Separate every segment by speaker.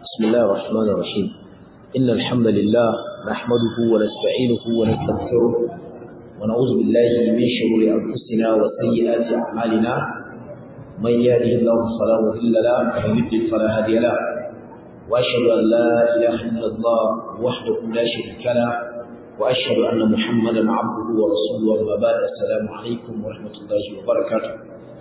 Speaker 1: بسم الله الرحمن الرحيم إن الحمد لله نحمده ونستعينه ونستغفره ونعوذ بالله من شرور أنفسنا وسيئات أعمالنا من يهده الله فلا مضل له ومن يضلل فلا هادي له وأشهد أن لا إله إلا الله وحده لا شريك له وأشهد أن محمدا عبده ورسوله وما بعد السلام عليكم ورحمة الله وبركاته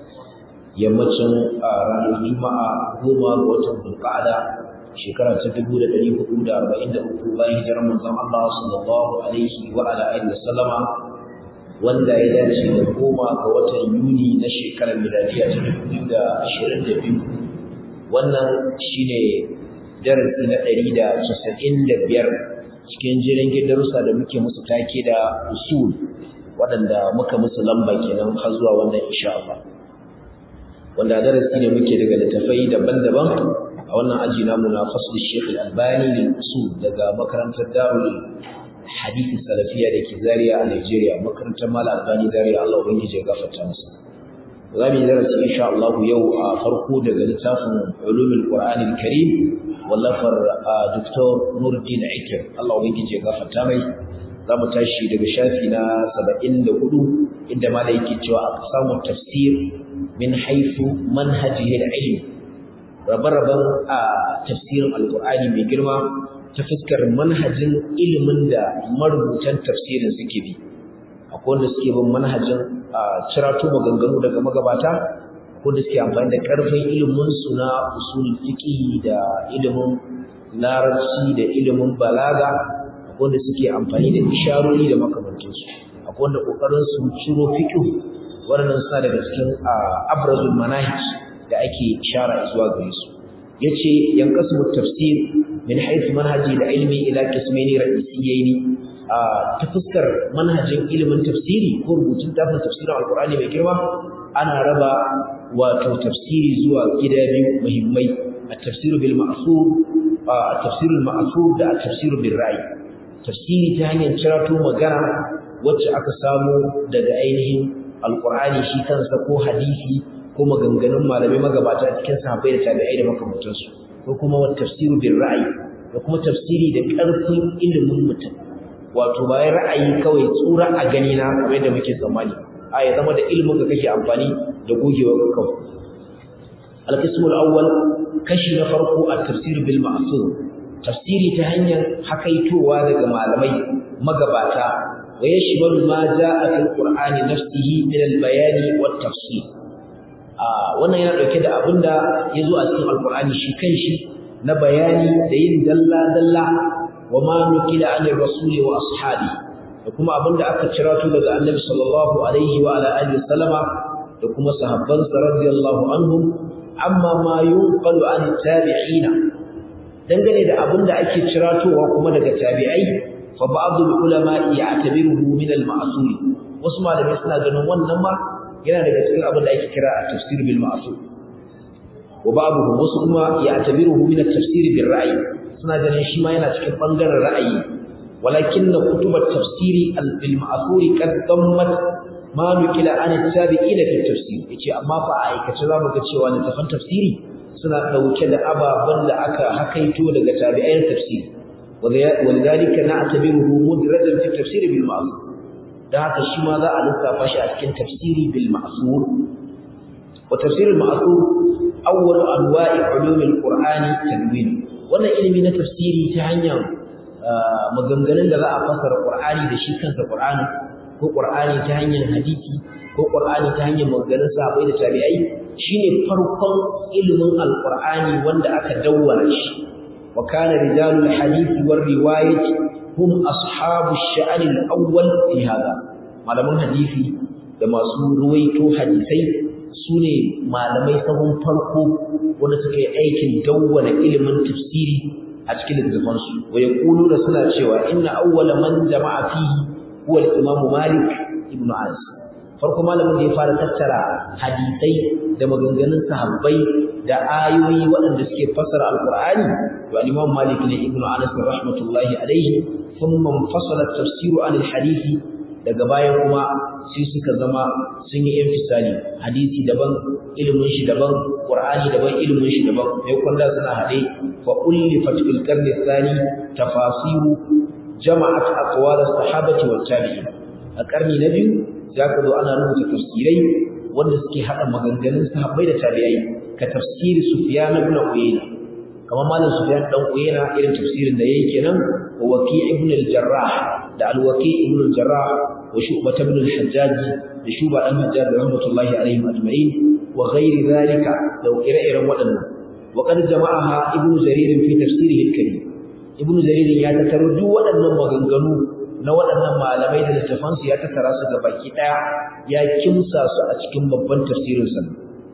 Speaker 1: yammacin a ranar juma'a goma ga watan zulqa'ada shekara ta dubu da ɗari hudu da arba'in da uku bayan hijirar manzon Allah sallallahu alaihi wa ala alihi wa sallama wanda ya dace da goma ga watan Yuni na shekarar miladiya ta dubu biyu da ashirin da biyu wannan shine darasi na ɗari da casa'in da biyar cikin jirgin darussa da muke musu take da usul waɗanda muka musu lamba kenan har zuwa wannan insha Allah wanda darasi ne muke daga littafai daban-daban a wannan aji namu na fasl Sheikh Al-Albani lil usul daga makarantar Darul Hadith Salafiya da ke Zaria a Nigeria makarantar Malam Albani Zaria Allah ubangiji ya gafarta masa za mu yi darasi insha Allah yau a farko daga littafin Ulumul Qur'an Al-Karim wallafar Dr. Nuruddin Aikir Allah ubangiji ya gafarta mai za mu tashi daga shafi na 74 inda malai yake cewa aqsamu tafsir min haifu manhajihi al-ilm rabe-raben a tafsirin alkur'ani mai girma ta fuskar manhajin ilimin da marubutan tafsirin suke bi akwai wanda suke bin manhajin cirato maganganu daga magabata akwai wanda suke amfani da karfin ilimin su na usulul fiqh da ilimin larabci da ilimin balaga akwai wanda suke amfani da isharori da makamantansu akwai wanda kokarin su ciro fiqh waɗannan suna daga cikin abrazul manahij da ake ishara zuwa gare su yace yanqasmu tafsir min haythu manhaji da ilmi ila qismaini ra'isiyaini ta fuskar manhajin ilimin tafsiri ko rubutun tafsirin tafsirin alqur'ani mai girma ana raba wato tafsiri zuwa gida biyu muhimmai at-tafsir bil ma'thur at-tafsir al ma'thur da at-tafsir bil ra'i tafsiri ta hanyar cirato magana wacce aka samu daga ainihin alqur'ani shi kansa ko hadisi ko maganganun malamai magabata cikin sahabbai da tabi'ai da makamantansu ko kuma wa tafsiru bil ra'yi da kuma tafsiri da ƙarfin ilimin mutum wato ba ra'ayi kawai tsura a gani na kamar yadda muke tsammani a ya zama da ilimin ka kake amfani da gogewa ka kawai al-qismu al-awwal kashi na farko at-tafsir bil ma'thur tafsiri ta hanyar hakaitowa daga malamai magabata ويشمل ما جاء في القرآن نفسه من البيان والتفصيل wannan yana dauke da abinda yazo a cikin alqur'ani shi kanshi na bayani da yin dalla dalla wa ma nukila anir rasuli wa ashabi da kuma abinda aka cira to daga annabi sallallahu alaihi wa ala alihi wasallama da kuma sahabban sa radiyallahu anhum amma ma yunqalu an tabi'ina dangane da abinda ake ciratowa kuma daga tabi'ai fa ba'dul ulama ya'tabiruhu min al-ma'sur wasu malamai suna ganin wannan ma yana daga cikin abin da ake kira at-tafsir bil ma'sur wa ba'dhum wasu kuma ya'tabiruhu min at-tafsir bil ra'yi suna ganin shi ma yana cikin bangaren ra'ayi walakinna kutub at-tafsir bil ma'sur qad dammat ma nukila an at-tabi'in fi at-tafsir yace amma fa a aikace zamu ga cewa littafan tafsiri suna dauke da ababan da aka hakaito daga tabi'ai tafsiri ولذلك نعتبره مدرجا في التفسير بالمعصور ده haka shi ma za a lissafa shi a cikin tafsiri bil ma'sur wa tafsir al ma'sur awwal anwa'i ulum al qur'ani tanwin wannan ilimi na tafsiri ta hanyar maganganun da za a fasara qur'ani da shi kansa qur'ani ko qur'ani ta hanyar hadisi ko qur'ani ta hanyar maganganun sahabbai da tabi'ai shine farkon ilimin al qur'ani wanda aka dawwara shi وكان رجال الحديث والرواية هم أصحاب الشأن الأول في هذا malaman hadisi da masu ruwaito hadisai sune malamai sahun farko wanda suka yi aikin dawwana ilimin tafsiri a cikin littafan su wa yaquluna suna cewa inna awwala man jama'a fihi huwa al-imam Malik ibn Anas farko malamin da ya fara tattara hadisai da maganganun sahabbai da ayoyi waɗanda suke fassara alqur'ani to al-imam Malik ne ibn Anas rahmatullahi alayhi thumma fasala at-tafsir an al-hadith daga bayan kuma sai suka zama sun yi infisali hadisi daban ilimin shi daban qur'ani daban ilimin shi daban sai kwanda suna hade fa ullifat fil qarni thani tafasiru jama'at aqwal as-sahabati wat tabi'in a karni na biyu zaka zo ana rubuta tafsirai wanda suke hada maganganun sahabbai da tabi'ai ka tafsiri sufyan ibn uyayna kamar malam sufyan dan uyayna irin tafsirin da yake kenan wa waqi' ibn al-jarrah da al-waqi' ibn al-jarrah wa shu'bah ibn al-hajjaj da shuba dan hajjaj rahmatullahi alaihim ajma'in wa ghairi dhalika da ire-iren waɗannan wa qad jama'aha ibn jarir fi tafsirihi al-karim ibn jarir ya tattaro duk waɗannan maganganu na waɗannan malamai da littafansu ya tattara su ga baki ɗaya ya kimsa su a cikin babban tafsirinsa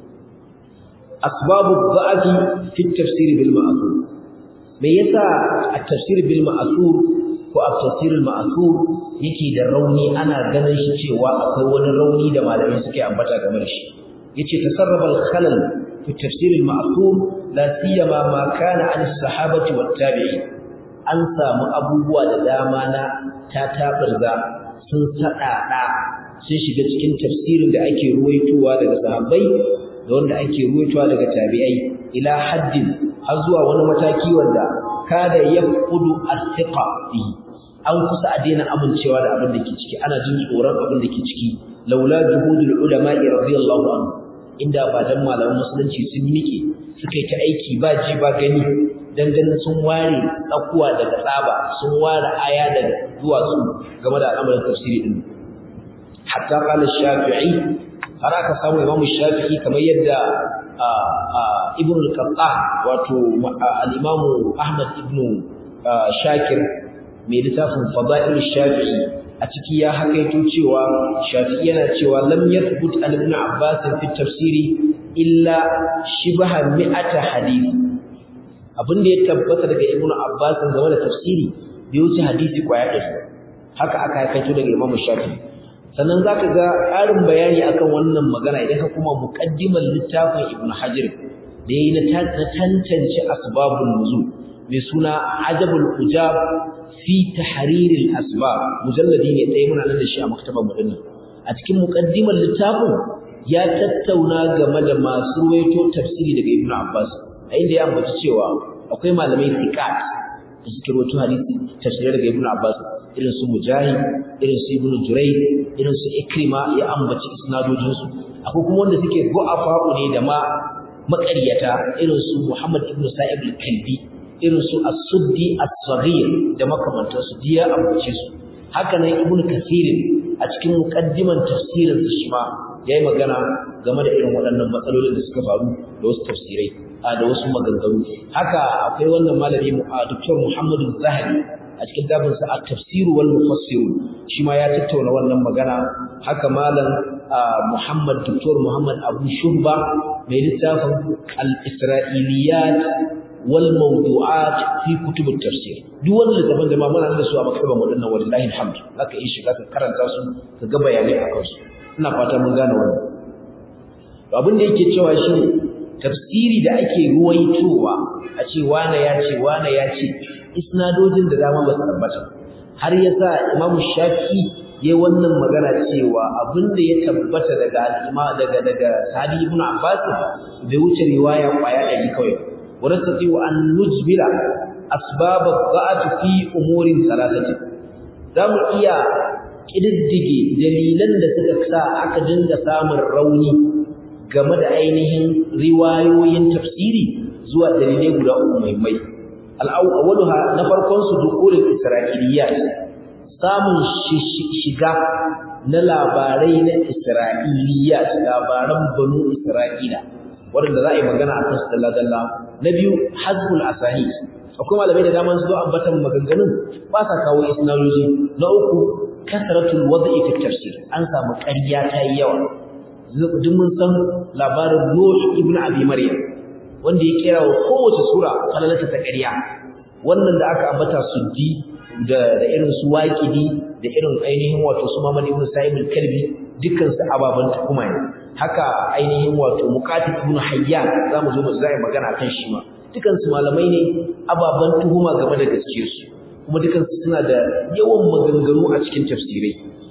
Speaker 1: asbabu dha'fi fi tafsir bil ma'thur me yasa a tafsir bil ma'thur ko a tafsir al ma'thur yake da rauni ana ganin shi cewa akwai wani rauni da malamai suke ambata game da shi yace tasarraba al khalal fi tafsir al ma'thur la siyama ma kana an as-sahabati wat tabi'in an samu abubuwa da dama na tatabarza sun saɗaɗa sun shiga cikin tafsirin da ake ruwaitowa daga sahabbai da wanda ake ruwaitowa daga tabi'ai ila haddin har zuwa wani mataki wanda kada yaqudu as-siqa bihi an kusa a daina amincewa da abin da ke ciki ana jin tsoron abin da ke ciki laula juhudul ulama'i radiyallahu anhu inda ba dan malaman musulunci sun miƙe suka yi ta aiki ba ji ba gani dan ganin sun ware tsakuwa daga tsaba sun ware aya daga duwatsu game da al'amarin tafsiri din hatta qala shafi'i har aka samu imamu shafi'i kamar yadda ibn al-qattan wato al-imamu ahmad ibn shakir mai littafin fada'il shafi'i a ciki ya hakaito cewa shafi'i yana cewa lam yathbut an ibn abbas fi tafsiri illa shibaha mi'ata hadith abin da ya tabbata daga ibnu abbas game da tafsiri bai wuce hadisi kwaya ɗaya haka aka hakaito daga imam shafi sannan zaka ga ƙarin bayani akan wannan magana idan ka kuma muqaddimar littafin ibnu hajar da yayi na tantance asbabun nuzul mai suna ajabul ujab fi tahriril asbab mujalladi ne ɗaya muna nan da shi a maktabar mu dinnan a cikin muqaddimar littafin ya tattauna game da masu ruwaito tafsiri daga ibnu abbas a inda ya ambaci cewa akwai malamai thiqat da suke rawaito hadisi tafsirai daga Ibn Abbas irin su Mujahid irin su Ibn Jurayd irin su Ikrima ya ambaci isnadojin su akwai kuma wanda suke du'afa ne da ma maƙaryata irin su Muhammad ibn Sa'ib al-Kalbi irin su As-Suddi As-Saghir da makamantan su diya ambace su haka nan Ibn Kathir a cikin muqaddiman tafsirin su shi ma yayi magana game da irin waɗannan matsalolin da suka faru da wasu tafsirai da wasu maganganu haka akwai wannan malami a Dr. Muhammad Zahabi a cikin dabin sa at-tafsir wal mufassir shi ma ya tattauna wannan magana haka malam Muhammad Dr. Muhammad Abu Shubba mai littafin al-Isra'iliyat wal mawdu'at fi kutub at-tafsir duk wannan littafin da ma muna da su a maktaban wadannan wallahi alhamd zaka yi shiga ka karanta su ka ga bayanai akan su ina fata mun gane wannan abin da yake cewa shi tafsiri da ake ruwaitowa a ce wane ya ce wane ya ce isnadojin da dama ba su tabbata har yasa Imam Shafi'i ya wannan magana cewa abinda ya tabbata daga al'ima daga daga Sadi ibn Abbas bai wuce riwaya kwaya ɗari kawai wa nastati an nujbila asbab ad fi umurin salasati zamu iya kididdige dalilan da suka sa aka dinga samun rauni game da ainihin riwayoyin tafsiri zuwa dalilai guda uku muhimmai al-awwaluha na farkon su dukulul isra'iliyat samun shiga na labarai na isra'iliyat labaran banu isra'ila wanda za a yi magana a kan su dalla na biyu hazbul asahih akwai malamai da dama su zo ambatan maganganun ba sa kawo isnadoji na uku kasratul wad'i fi tafsir an samu ƙarya ta yi yawa duk mun san labarin Nuh ibn Abi Maryam wanda ya kira wa kowace sura kalalata ta ƙarya wannan da aka ambata suddi da da irin su waqidi da irin ainihin wato su Muhammad ibn Sa'ib al-Kalbi dukkan su ababan tuhuma ne haka ainihin wato Muqatil ibn Hayyan zamu zo mu zai magana kan shi ma dukkan su malamai ne ababan tuhuma game da gaskiyar su kuma dukkan su suna da yawan maganganu a cikin tafsirai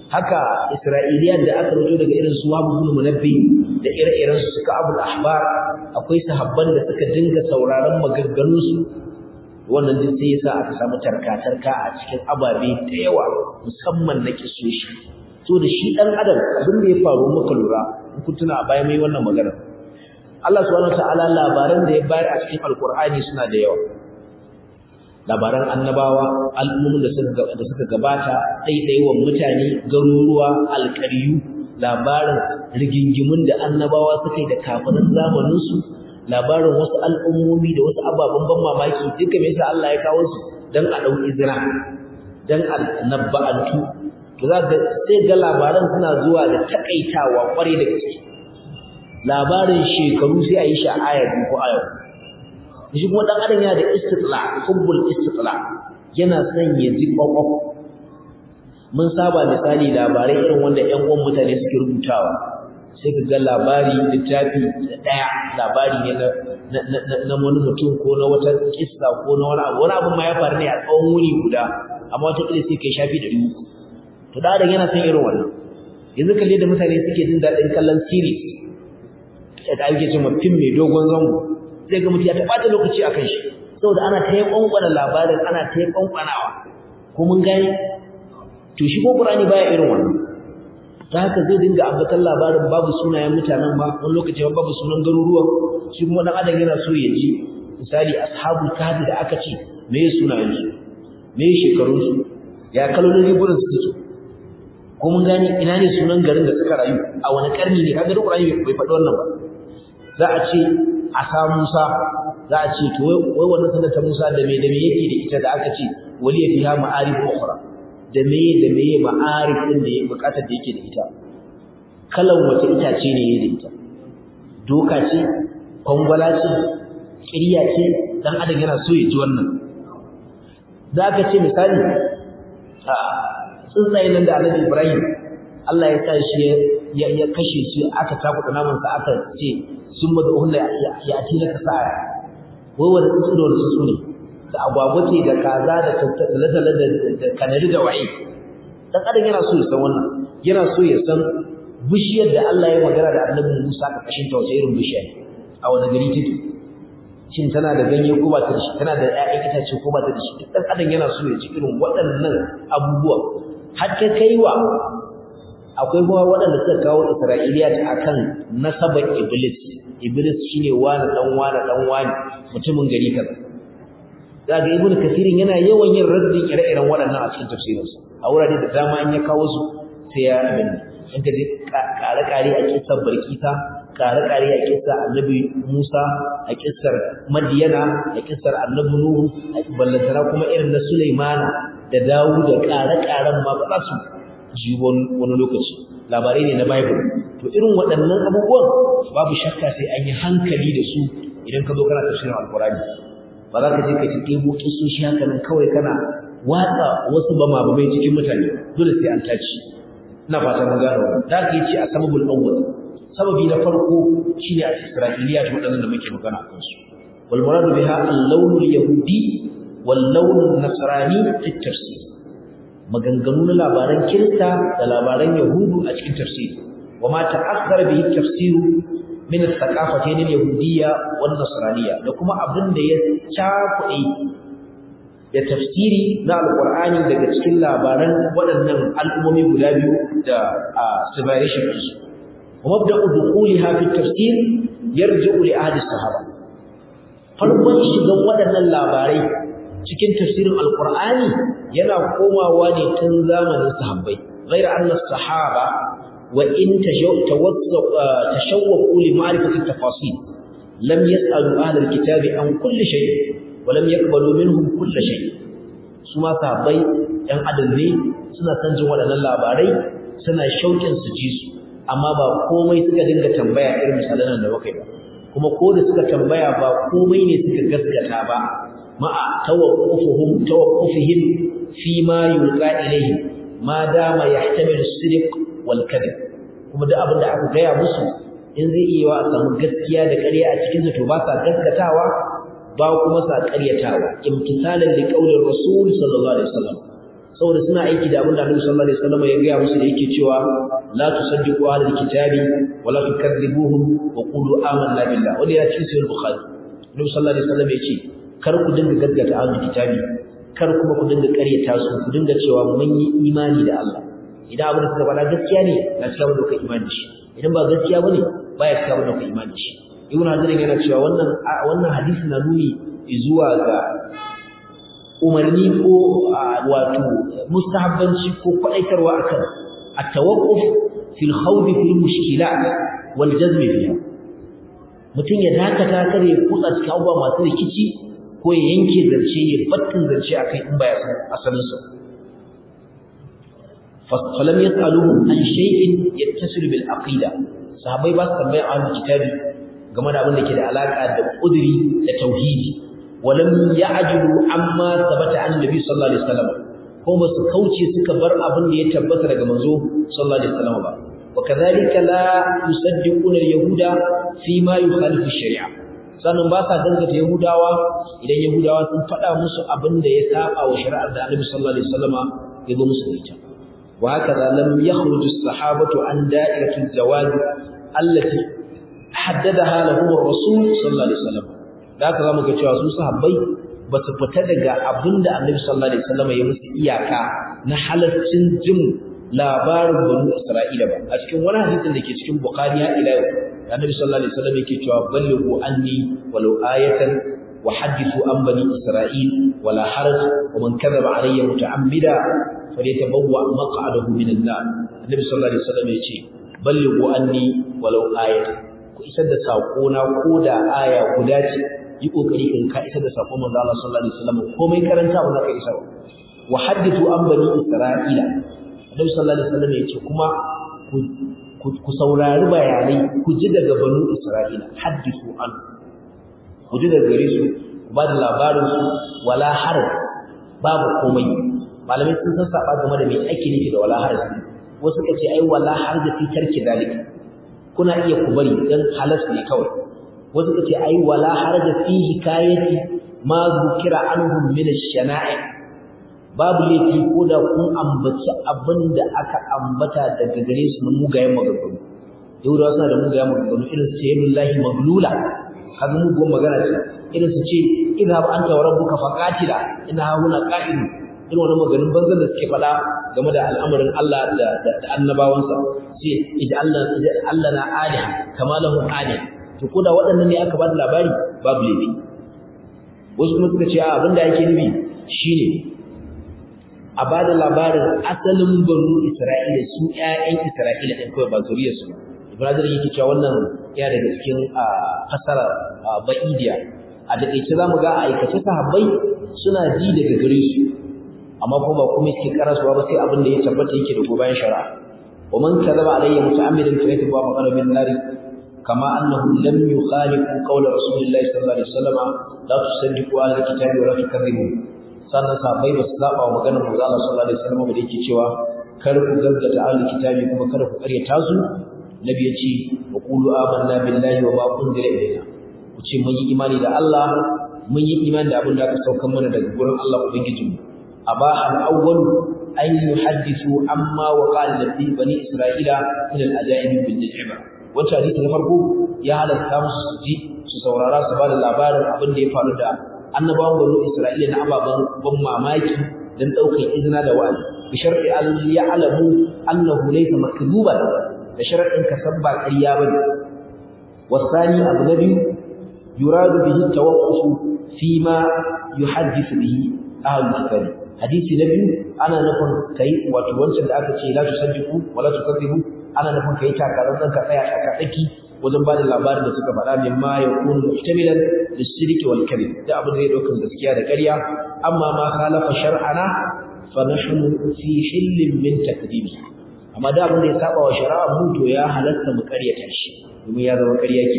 Speaker 1: haka isra'iliyan da aka rubuto daga irin su Wahab ibn Munabbi da ire-iren su suka Abul Ahbar akwai sahabban da suka dinga sauraron maganganun su wannan duk sai yasa aka samu tarka-tarka a cikin ababe da yawa musamman na kisoshi to da shi dan adam abin da ya faru muka lura in kun tuna a baya mai wannan magana Allah subhanahu wataala labaran da ya bayar a cikin alkur'ani suna da yawa labaran annabawa al'ummomin da suka da suka gabata ɗaiɗaiwan mutane garuruwa alƙaryu labarin rigingimun da annabawa suka yi da kafirin zamanin su labarin wasu al'ummomi da wasu ababen ban mamaki duka me yasa Allah ya kawo su dan a dau izra dan a nabba'antu to za ga sai ga labaran suna zuwa da takaitawa kware da gaske labarin shekaru sai a yi shi a aya ko aya shi kuma dan adam yana da istitla hubbul istitla yana son ya ji kwakwaf mun saba misali labarai irin wanda ƴan uwan mutane suke rubutawa sai ka ga labari littafi daya labari ne na na wani mutum ko na wata kissa ko na wani abu wani abu ma ya faru ne a tsawon wuni guda amma wata kila sai kai shafi da dubu to da adam yana son irin wannan yanzu kalle da mutane suke jin daɗin kallon series da ake cewa fim mai dogon zango zai ga mutum ya taɓata lokaci a kan shi saboda ana ta yi ƙwanƙwana labarin ana ta yi ƙwanƙwanawa ko mun gane to shi ko ƙur'ani baya irin wannan ta haka zai dinga ambatan labarin babu sunayen mutanen ba wani lokaci ba babu sunan garuruwan shi kuma ɗan adam yana so ya ji misali ashabul kahfi da aka ce me ya sunayen su me ya shekarun su ya kalolin ribunan su su ko mun gane ina ne sunan garin da suka rayu a wani karni ne kaga duk ƙur'ani bai faɗi wannan ba za a ce a sa Musa za a ce to wai wannan sanar ta Musa da me da me yake da ita da aka ce wali ya fiha ma'arif ukhra da me da me ma'arif din da yake bukatar da yake da ita kalan wace itace ne yake da ita doka ce kwangwala ce ƙirya ce dan adam yana so ya ji wannan za ka ce misali a tsuntsaye nan da Annabi Ibrahim Allah ya sa shi ya kashe su aka takuta naman sa aka ce sun mada hunna ya ati laka sa'a wai wanda tsuntsu da wanda tsuntsu ne da agwagwa ce da kaza da tattala da kanari da waye dan adam yana so ya san wannan yana so ya san bishiyar da Allah ya magana da Annabi Musa ka kashin ta wace irin bishiya a wani gari take shin tana da ganye ko ba ta da shi tana da ƴaƴan itace ko ba ta da shi duk dan adam yana so ya ji irin waɗannan abubuwa har ta kaiwa akwai kuma waɗanda suka kawo Isra'iliya ta akan nasabar Iblis Iblis shine wani dan wani dan wani mutumin gari kaza daga Ibn Kathirin yana yawan yin raddin ire-iren waɗannan a cikin tafsirinsa a wurare da dama in ya kawo su sai ya abin in ka je kare-kare a kissar Barkisa kare-kare a kissar Annabi Musa a kissar Madiyana a kissar Annabi Nuhu ballantana kuma irin na Sulaimana da Dawud da kare-karen ma ba su ji wani lokaci labarai ne na bible to irin waɗannan abubuwan babu shakka sai an yi hankali da su idan ka zo kana tafsirin alkurani ba za ka je ka ci ɗebo kisoshi haka nan kawai kana watsa wasu bama bamai cikin mutane dole sai an taci ina fata mun gano da ka yi ce a sababul awwal sababi na farko shine a isra'iliya da waɗannan da muke magana akan su wal muradu biha al-lawn al-yahudi wal lawn an-nasrani fi tafsir maganganu na labaran kirista da labaran yahudu a cikin tafsiri wa ma ta'akhkhara bihi tafsiru min al-thaqafatayn al-yahudiyya wan nasraniyya da kuma abin da ya cakuɗe da tafsiri na alqur'ani daga cikin labaran waɗannan al'ummomi guda biyu da civilization su wa mabda'u dukhuliha fi tafsir yarji'u li ahli sahaba farkon shigan waɗannan labarai cikin tafsirin alqur'ani yana komawa ne tun zamanin sahabbai ghayra anna sahaba wa in tashawwaqu li ma'rifati tafasil lam yas'alu ahli alkitabi an kulli shay wa lam yaqbalu minhum kulli shay su ma sahabbai ɗan adam ne suna san jin waɗannan labarai suna shauƙin su ji su amma ba komai suka dinga tambaya irin misalan da muka yi ba kuma ko da suka tambaya ba komai ne suka gaskata ba ma'a tawaqqufuhum tawaqqufihim fi ma yulqa ilayhi ma dama yahtamilu as-sidq wal kadhib kuma duk abin da aka gaya musu in zai iya wa samu gaskiya da ƙarya a cikin to ba sa gaskatawa ba kuma sa ƙaryatawa imtisalan li qaulir rasul sallallahu alaihi wasallam saboda suna aiki da abin da Annabi sallallahu alaihi wasallam ya gaya musu da yake cewa la tusaddiqu ahlal kitabi wa la tukadzibuhum wa qulu amanna billah wanda ya ci sahih bukhari Annabi sallallahu alaihi wasallam ya ce kar ku dinga gaggata ahlul kitabi kar kuma ku dinga ƙaryata su ku dinga cewa mun yi imani da Allah idan abin da suka faɗa gaskiya ne na cika da kai imani da shi idan ba gaskiya bane baya cika da kai imani da shi Ibn Hajar yana cewa wannan wannan hadisi na nuni zuwa ga umarni ko wato mustahabbanci ko kwadaitarwa akan at-tawaqquf fil khawd fil mushkilat wal jazm fiha mutum ya dakata kare kutsa cikin abubuwa masu rikici ko ya yanke zance ya battin zance akai in baya san asalin sa falam yasaluhu an shay'in yattasilu bil aqida sahabbai ba su tambaya ahlul kitabi game da abin da ke da alaka da kuduri da tauhidi walam ya'jilu amma thabata an nabi sallallahu alaihi wasallam ko ba su kauce suka bar abin da ya tabbata daga manzo sallallahu alaihi wasallam ba wa kadhalika la yusaddiquna al-yahuda fi ma yukhalifu ash-shari'a sannan ba sa dangata yahudawa idan yahudawa sun faɗa musu abin da ya saba wa shari'ar da annabi sallallahu alaihi wasallam ya zo musu ita wa hakaza lam yakhruju as-sahabatu an da'irati az-zawaj allati haddadaha lahum ar-rasul sallallahu alaihi wasallam da haka zamu ga cewa su sahabbai ba su fita daga abinda Annabi sallallahu alaihi wasallam ya musu iyaka na halaccin jin labarin banu Isra'ila ba a cikin wani hadisin da ke cikin Bukhari ya ila Annabi sallallahu alaihi wasallam yake cewa ballighu anni walau ayatan wa hadithu an bani Isra'il wala haraj wa man kadhaba alayya muta'ammida falyatabawwa maq'adahu min an-nar Annabi sallallahu alaihi wasallam yace ballighu anni walau ayatan ku isar da sako na ko da aya guda ce yi kokari kan ka isar da sako manzo Allah sallallahu alaihi wasallam komai karanta ba za ka isar wa hadithu an bani isra'ila annabi sallallahu alaihi wasallam yace kuma ku saurari bayanai ku ji daga banu isra'ila hadithu an ku ji daga gare su ku ba da labarin su wala har babu komai malamai sun san saba game da me ake nufi da wala har wasu kace ai wala har da fitar ki dalika kuna iya ku bari dan halas ne kawai wasu kace ai wala haraja fi hikayati ma zukira anhum min ash-shana'i babu laifi ko da kun ambaci abinda aka ambata daga gare su na mugayen maganganu yahudawa suna da mugayen maganganu irin su ce yadullahi maglula kaga mugun magana ce irin su ce idhab anta wa rabbuka faqatila ina huna qa'im irin wannan maganin banzan da suke faɗa game da al'amarin Allah da annabawansa sai ij'alna ij'alna aliha kama lahu alih to koda waɗannan ne aka ba da labari babu laifi wasu kuma suka ce abin da ake nufi shine a ba da labarin asalin banu Isra'ila su ƴaƴan Isra'ila ɗin kawai ba zuriyar su Ibrahim yake cewa wannan ya daga cikin fasara ba'idiya a takeice zamu ga aikace sahabbai suna ji daga gare su amma kuma ba kuma suke karasuwa ba sai abin da ya tabbata yake da gobayen shari'a wa man kadaba alayya muta'ammidan fa yatba maqala bin nari kama annahu lam yukhalifu qawla rasulillahi sallallahu alaihi wasallam la tusaddiqu ala alkitabi wa la tukazzibu sannan sahabbai ba su saba wa maganar manzo Allah sallallahu alaihi wasallam da yake cewa kar ku gaggata ahli kitabi kuma kar ku karyata su nabi ya ce wa qulu amanna billahi wa ma unzila ilayna ku ce mun yi imani da Allah mun yi imani da abin da aka saukar mana daga gurin Allah ubangijinmu أباح الأول أن يحدثوا عما وقع لبني بني إسرائيل من الأجائب بالنعمة wacce hadisi na farko ya halatta musu su ji su saurara su bada labarin abin da ya faru da annabawan banu Isra'ila na ababen ban mamaki dan daukar izina da wa'azi bi shar'i al ya'lamu annahu laysa makduban da shar'in ka san ba ƙarya bane wasani abu na biyu yuradu bihi tawaqquf fi ma yuhaddithu bihi ahlul kitab hadisi na biyu ana nufin kai wato wancan da aka ce la tusaddiqu wala tukazzibu ana nufin kai takarar ka tsaya a tsaki wajen bada labarin da suka faɗa min ma yakunu muhtamilan lis-sidqi wal kadhib da abin da zai dauka gaskiya da ƙarya amma ma khalafa shar'ana fa nahnu fi hillin min takdibi amma da abin da ya saba wa shari'a mu to ya halatta mu ƙaryata shi domin ya zama ƙarya ke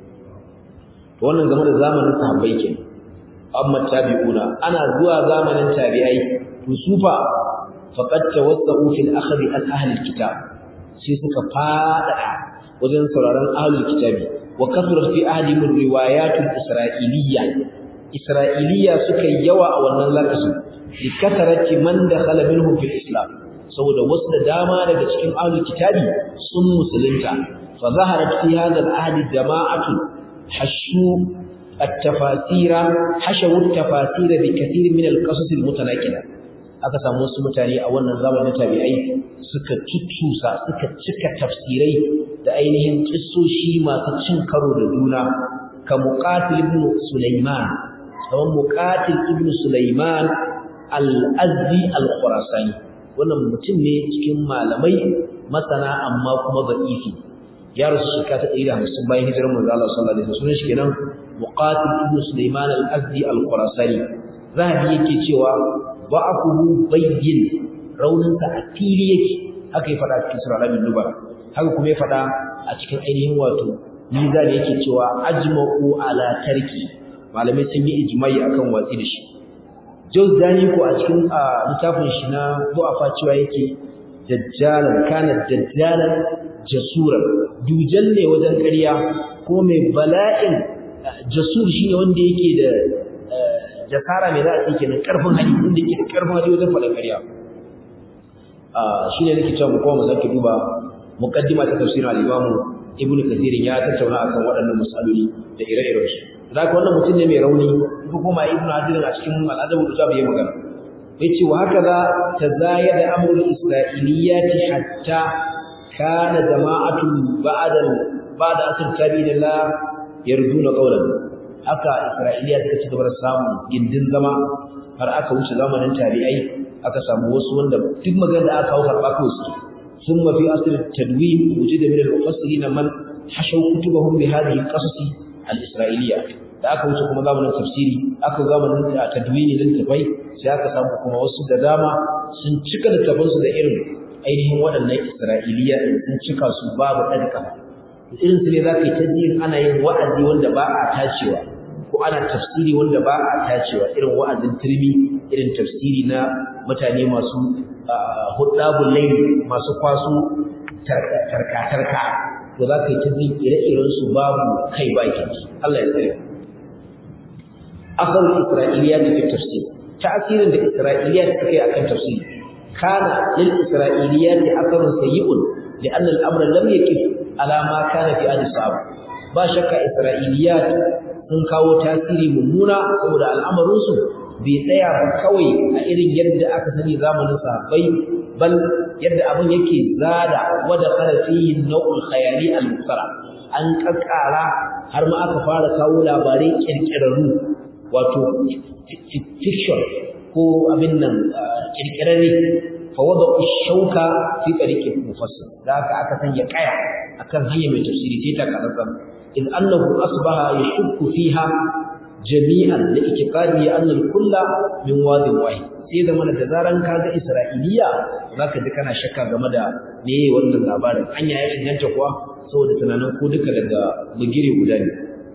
Speaker 1: to wannan game da zamanin sahabbai kenan amma tabi'una ana zuwa zamanin tabi'ai to sufa faqad tawassau fil akhdhi an ahli alkitab sai suka fada wajen sauraron ahli alkitabi wa kasrat fi ahdihim riwayat al-isra'iliyya Isra'iliya suka yi yawa a wannan lokacin li kasarati man dakhala minhum fil islam saboda wasu da dama daga cikin ahlul kitabi sun musulunta fa zaharat fi hadha al-ahd jama'atu hashu at-tafasira hashawu at-tafasira bi kathir min al-qasas al-mutanaqida aka samu wasu mutane a wannan zamanin tabi'ai suka tuttusa suka cika tafsirai da ainihin kissoshi masu cin karo da juna ka muqatil ibn sulaiman kamar muqatil ibn sulaiman al-azdi al-khurasani wannan mutum ne cikin malamai masana amma kuma da'ifi ya rasu shekara ta 150 bayan hijirar manzo Allah sallallahu alaihi wasallam shi kenan muqatil ibn sulaiman al-azdi al-khurasani zahabi yake cewa ba'afuhu bayyin rauninsa a fili yake haka ya faɗa cikin sura al nubara haka kuma ya faɗa a cikin ainihin wato mizan yake cewa ajma'u ala tarki malamai sun yi ijma'i akan watsi da shi Jawzani ko a cikin littafin shi na du'afa cewa yake dajjalan kana dajjalan jasuran dujan ne wajen ƙarya ko mai bala'in jasur shine wanda yake da jasara mai za a ce kenan karfin hali inda yake da karfin hali wajen faɗin ƙarya shi ne nake cewa mu kuma mu sake duba muqaddima ta tafsirin al-Imam Ibn Kathir ya tattauna akan waɗannan mas'aloli da ire-iren su zaka wannan mutum ne mai rauni ko kuma Ibn Hajar a cikin al-Adab al ya magana yace wa haka za tazayada amrul isra'iliyati hatta kana jama'atu ba'da ba'da asr tabi'illah yarduna qawlan haka Isra'iliya suka ci gaba da samun gindin zama har aka wuce zamanin tabi'ai aka samu wasu wanda duk magana da aka kawo karɓa kawai su ثم في أصل التدوين وجد من المفسرين من حشوا كتبهم بهذه القصص الإسرائيلية da aka wuce kuma zamanin tafsiri aka zamanin tadwini din tafai sai aka samu kuma wasu da dama sun cika littafansu da irin ainihin waɗannan Isra'iliya sun cika su babu ɗan kafa irin su ne za ka yi ta jin ana yin wa'azi wanda ba a tacewa ko ana tafsiri wanda ba a tacewa irin wa'azin turmi irin tafsiri na mutane masu hudabun laili masu kwaso tarka-tarka to za ka yi ta jin ire-iren su babu kai bakin Allah ya tsare asalin isra'iliya da fi tafsir ta'asirin da isra'iliya suka yi akan tafsiri kana lil isra'iliya da asarun sayyi'un لأن الأمر لم يكف على ما كان في آل الصحابة ba shakka isra'iliyat sun kawo tasiri mummuna saboda al'amarinsu bai tsaya ba kawai a irin yadda aka sani zamanin sahabbai bal yadda abin yake zada wada kana fihi nau'ul khayali al-muftara an kakkara har ma aka fara kawo labarai kirkirarru wato fiction ko abin nan kirkirarre fa wada shauka fi tariqi mufassir da aka aka sanya kaya akan hanya mai tafsiri sai ta karanta in annahu asbaha yashukku fiha jami'an da ikiqadi anna al-kulla min wadin wahid sai da mana da zaran kaga isra'iliya zaka ji kana shakka game da me wannan labarin anya ya inganta kuwa saboda tunanin ko duka daga bugire guda ne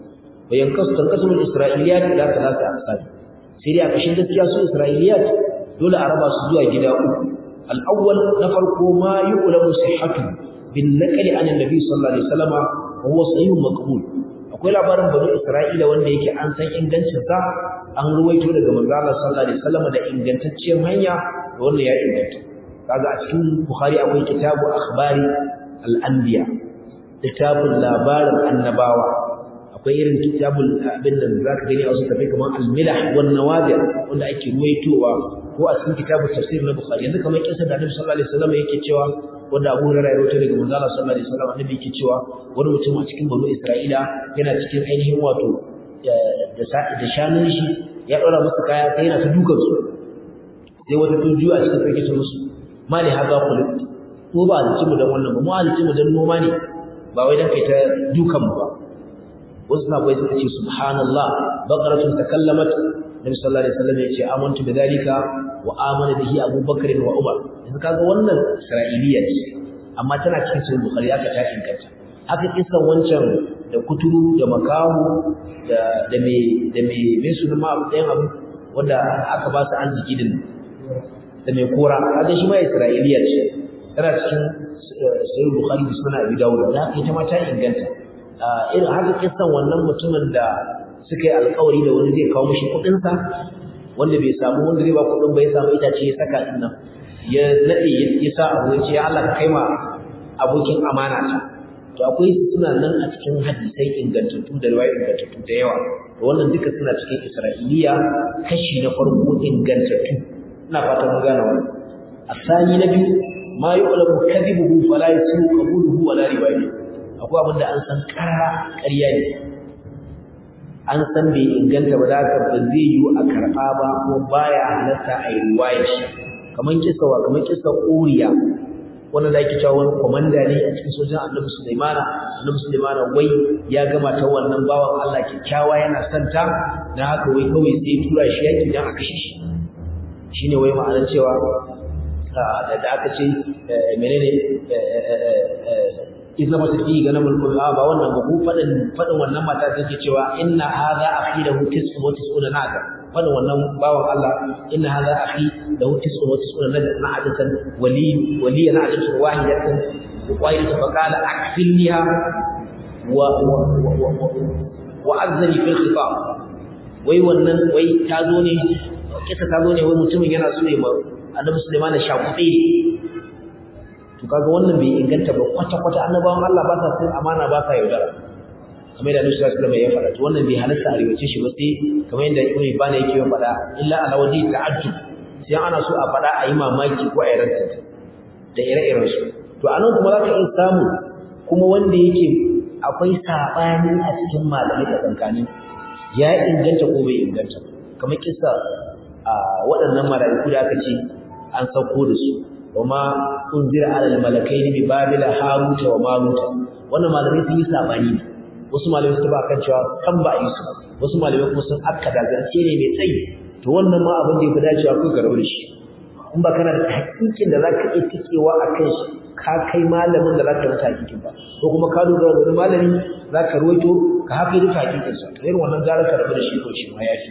Speaker 1: bayan kasu tankasu isra'iliyat da talata asali sai dai a kashin gaskiya su isra'iliyat dole a raba su zuwa gida uku al-awwal na farko ma yu'lamu sihhatu bin naqli an annabi sallallahu alaihi wasallam wa huwa sahihun maqbul akwai labarin bani isra'ila wanda yake an san ingancin sa an ruwaito daga manzo Allah sallallahu alaihi wasallam da ingantacciyar hanya da wannan ya inganta kaga a cikin bukhari akwai kitabu akhbari al-anbiya kitabun labarin annabawa akwai irin kitabul abin da zaka gani a wasu tafai kamar al-milah wan nawadir wanda ake ruwaitowa ko a cikin kitabut tafsir na bukhari yanzu kamar kisa da annabi sallallahu alaihi wasallam yake cewa wanda Abu Hurairah ya rawaito daga manzo Allah sallallahu alaihi wasallam annabi yake cewa wani mutum a cikin banu Isra'ila yana cikin ainihin wato da da shanun shi ya dora musu kaya sai yana ta dukan su sai wata tuju a cikin sarki ta musu mali haza kulit ko ba halici mu dan wannan ba mu halici mu dan noma ne ba wai dan kai ta dukan mu ba wasu na bai suka ce subhanallah baqaratun takallamat Nabi sallallahu alaihi wasallam ya ce amantu bidalika wa amana bihi Abu Bakr wa Umar yanzu kaga wannan Isra'iliya ce amma tana cikin sahih Bukhari aka ta inganta haka kisan wancan da kuturu da makahu da da me da me me sunan ma ɗayan abu wanda aka ba su arziki din da me kora kaga shi ma Isra'iliya ce tana cikin sahih Bukhari da sunan Abi Dawud da haka ita ma ta inganta irin haka kisan wannan mutumin da suka yi alƙawari da wani zai kawo mishi kuɗin sa wanda bai samu wanda zai ba kuɗin ba ya samu itace ya saka din nan ya nade ya sa abu ya ce ya Allah ka kai ma abokin amana ta to akwai suna nan a cikin hadisai ingantattu da riwaya ingantattu da yawa to wannan duka suna cikin Isra'iliya kashi na farko ingantattu ina fatan mun gane wannan asani na biyu ma yu'lamu kadhibuhu fala yasiru qabuluhu wala riwayatuhu akwai abin da an san karara ƙarya ne an san bai inganta ba da haka ba zai yiwu a karɓa ba ko baya halatta a yi riwaya shi kamar kisa wa kamar kisa ƙuriya wannan da ake cewa wani komanda ne a cikin sojan annabi sulaimana annabi sulaimana wai ya gama ta wannan bawan allah kyakkyawa yana santa na haka wai kawai sai tura shi yaki don a kashe shi shine wai ma'anar cewa da aka ce menene idza masaki ga namul qur'a ba wannan ba ku fadin fadin wannan mata take cewa inna hadha akhi lahu tis'un wa tis'una naka fadin wannan bawan Allah inna hadha akhi lahu tis'un wa tis'una na'atan wali wali na'atan wahidatan wahidatan fa qala akfilniha wa wa azzani fil khitab wai wannan wai ta zo ne kisa ta zo ne wai mutumin yana so ya annabi Sulaiman shakuɗe to kaga wannan bai inganta ba kwata kwata annabawan Allah ba sa cin amana ba sa yaudara kamar yadda Annabi sallallahu alaihi wasallam ya faɗa to wannan bai halarta a riwace shi ba sai kamar yadda Ibn Ibn yake yin faɗa illa ala wajhi ta'ajjub sai ana so a faɗa a yi mamaki ko a yi ranta da ire-iren su to anan kuma za ka iya samu kuma wanda yake akwai saɓani a cikin malamai da tsankani ya inganta ko bai inganta kamar kisa a waɗannan mala'iku da aka ce an sauko da su وما أنزل على الملكين ببابل هاروت وماروت wannan malamai sun yi sabani ne wasu malamai su ba kan cewa kan ba yi su wasu malamai kuma sun akkada zance ne mai tsayi to wannan ma abin da ya fi dacewa ko ka rabu da shi in ba kana da hakikin da zaka iya tikewa a kan shi ka kai malamin da zaka rasa hakikin ba ko kuma ka dogara da wani malami zaka ruwaito ka haka duka hakikin sa to irin wannan gara ka rabu da shi ko shi ma yafi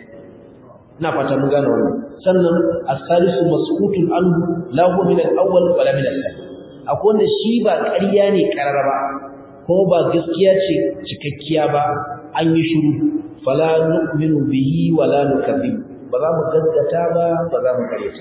Speaker 1: ina fata mun gane wannan sannan as-salisu mas'utun anhu la huwa min al-awwal wala min al-thani akwai wanda shi ba ƙarya ne karara ba ko ba gaskiya ce cikakkiya ba an yi shiru fala nu'minu bihi wala nukadzib ba za mu gaskata ba ba za mu karyata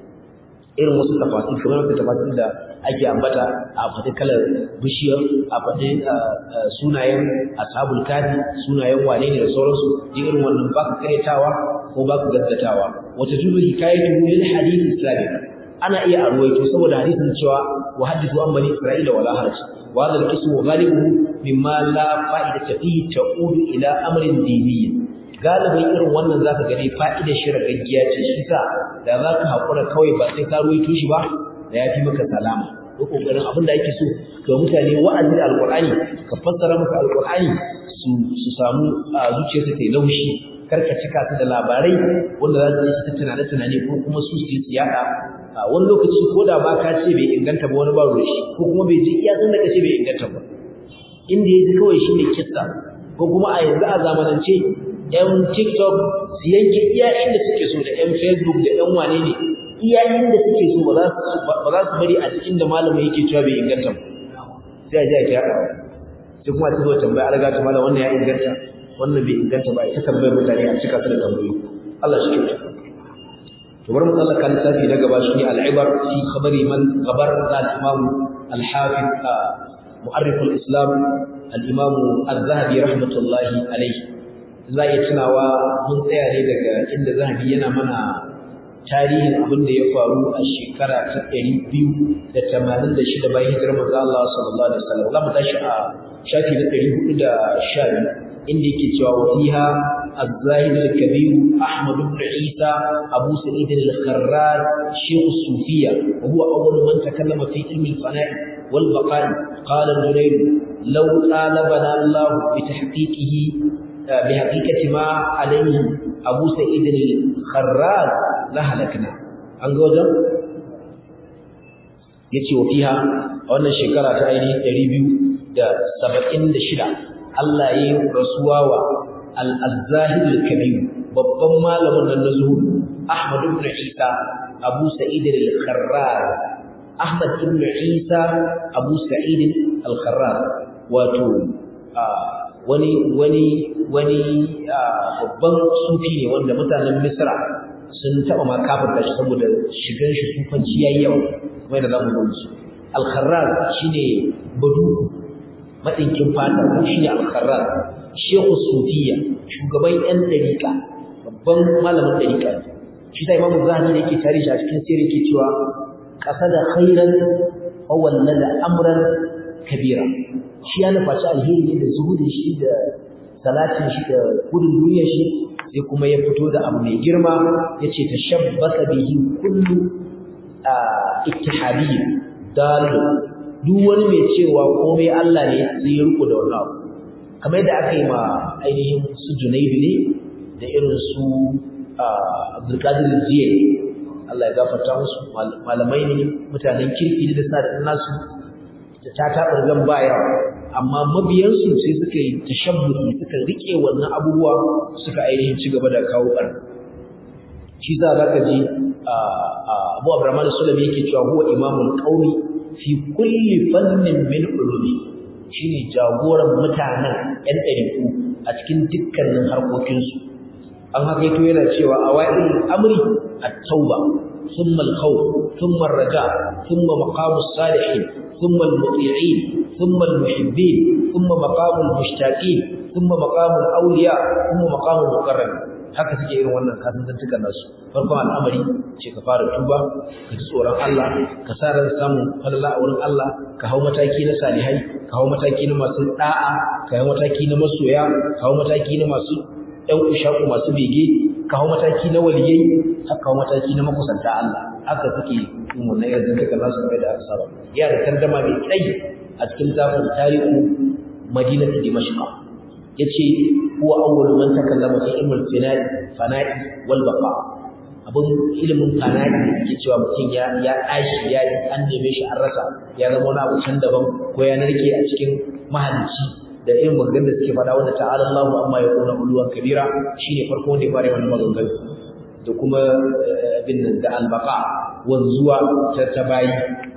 Speaker 1: irin wasu tafasir kamar wasu tafasir da ake ambata a faɗi kalar bishiyar a faɗi sunayen ashabul kafi sunayen wane ne da sauransu irin wannan ba ka karyatawa ko ba ku gaskatawa wata tudu hikayatu lil hadith islami ana iya arwaito saboda hadisin cewa wa hadithu an bani isra'ila wala haraj wa hadha al-qismu ghalibuhu mimma la fa'idata fihi ta'udu ila amrin diniyyin galibin irin wannan zaka gani fa'idar shi ragaggiya ce shi sa da zaka hakura kawai ba sai ka ruwaito shi ba da yafi maka salama ko kokarin abin da ake so ga mutane wa'azi alqur'ani ka fassara maka alqur'ani su su samu zuciyarsu ta laushi karka cika su da labarai wanda za su yi ta tunane tunane ko kuma su su yi yada wani lokaci ko da ba ka ce bai inganta ba wani ba ruwa shi ko kuma bai ji iya san da ka ce bai inganta ba inda ya ji kawai shi ne kissa ko kuma a yanzu a zamanance yan tiktok su yanke iya inda suke so da yan facebook da yan wane ne iya inda suke so ba za su bari a cikin da malamin yake cewa bai inganta ba sai a ji a kyaɗawa sai kuma a ci zuwa tambaya an ta malam wannan ya inganta wannan bai inganta ba ita tambayar mutane a cika su da tambayoyi Allah shi kyauta to bari mu tsallaka lissafi na gaba shi al-ibar fi khabari man gabar da al-imam al-hafiz mu'arrif al-islam al-imam az-zahabi rahmatullahi alayhi za ya tunawa mun tsaya ne daga inda zahabi yana mana tarihin abin da ya faru a shekara ta ɗari biyu da tamanin da shida bayan hijirar manzo Allah sallallahu alaihi wasallam za mu tashi a shafi na ɗari hudu da sha biyu inda yake cewa wa fiha az-zahid al-kabir Ahmad ibn Isa Abu Sa'id al-Kharrar Sheikh Sufiya wa huwa awwal man takallama fi ilmi al-fana'i wal baqa'i qala al-Junayd law talabana Allah bi tahqiqihi bi haqiqati ma alayhi Abu Sa'id al-Kharrar la halakna an ga wajen yace wa fiha a wannan shekara ta ainihin 276 Allah ya yi rasuwa wa al-Zahid al-Kabir babban malamin nan na zuhud Ahmad ibn Isa Abu Sa'id al-Kharrar Ahmad ibn Isa Abu Sa'id al-Kharrar wato wani wani wani babban sufi ne wanda mutanen misra sun taɓa ma kafirta shi saboda shigan shi sufanci yayi yawa kuma da zamu gani su al-kharraz shine baduku madinkin fata shine al-kharraz shehu sufiya shugaban yan dariqa babban malamin dariqa ne shi sai imamu zahabi da yake tarihi a cikin sirri yake cewa qasada khairan aw wallada amran kabira shi ya nufaci alheri ne da zuhudin shi da salatin shi da gudun duniyar shi sai kuma ya fito da abu mai girma ya ce ta shabbaka bihi kullu ittihadiyya dalu duk wani mai cewa komai Allah ne sai ya riko da wannan abu kamar yadda aka yi ma ainihin su Junaidu ne da irin su Abdulkadir Jiya Allah ya gafarta musu malamai ne mutanen kirki da sa da nasu da ta taɓa zan ba yawa amma mabiyansu sai suka yi tashabbuhi suka rike wannan abubuwa suka ainihin ci gaba da kawo ɓar shi za za ka ji abu abraman sulami yake cewa huwa imamul qaumi fi kulli fannin min ulumi shine jagoran mutanen yan ɗariku a cikin dukkanin harkokinsu an haka yato yana cewa awail amri at-tauba ثم الخوف ثم الرجاء ثم مقام الصالحين ثم المطيعين ثم المحبين ثم مقام المشتاقين ثم مقام الأولياء ثم مقام المقرب haka suke irin wannan kasantantukan nasu farkon al'amari ce ka fara tuba ka ji tsoron Allah ka sa ran samun falala a wurin Allah ka hau mataki na salihai ka hau mataki na masu da'a ka hau mataki na masoya ka hau mataki na masu ɗan ushaku masu bege ka hau mataki na waliyai haka hau mataki na makusanta Allah haka suke yin wannan yanzu duka nasu kai da aka saba ya da tardama mai tsayi a cikin zafin tarihu madinatu dimashq yace huwa awwalu man takallama fi ilmul fana'i fana'i wal baqa abun ilimin fana'i yake cewa mutum ya ya tashi ya an neme shi an rasa ya zama wani abu can daban ko ya narke a cikin mahalicci da irin maganganun da suke faɗa wanda ta'ala Allahu amma ya kuna uluwan kabira shine farko wanda ya fara wannan maganganu da kuma abin nan da albaka wanzuwa ta ta bayi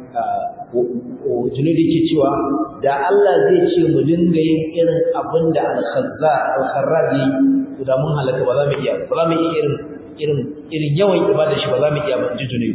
Speaker 1: junudi ke cewa da Allah zai ce mu dinga yin irin abin da al-khazza al-kharraj to da mun halaka ba za mu iya ba za mu iya irin irin irin yawan ibada shi ba za mu iya ba ji junudi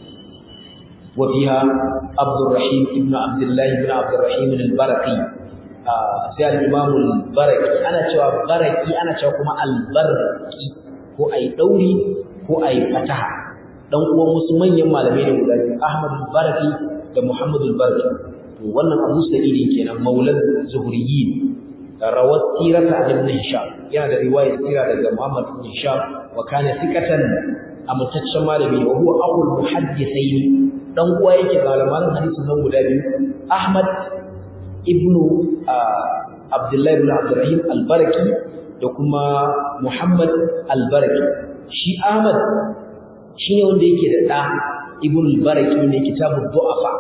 Speaker 1: wa fiha Abdurrahim ibn Abdullah ibn Abdurrahim al-Baraqi sai al-Imam al-Baraqi ana cewa Baraqi ana cewa kuma al-Baraqi ko ai dauri ko ai fataha dan uwan wasu manyan malamai ne guda biyu Ahmad al-Barqi da Muhammad al-Barqi to wannan Abu Sa'id kenan maulad Zuhriyin rawat sirata ibn Hisham yana da riwayar sira daga Muhammad ibn Hisham wa kana thiqatan amtaccen malami wa huwa aqul muhaddithain dan uwa yake malaman hadisin nan guda biyu Ahmad ibn Abdullah ibn Abdurrahim al-Barqi da kuma Muhammad al-Barqi shi Ahmad shine wanda yake da da Ibn al-Barqi ne kitabud du'afa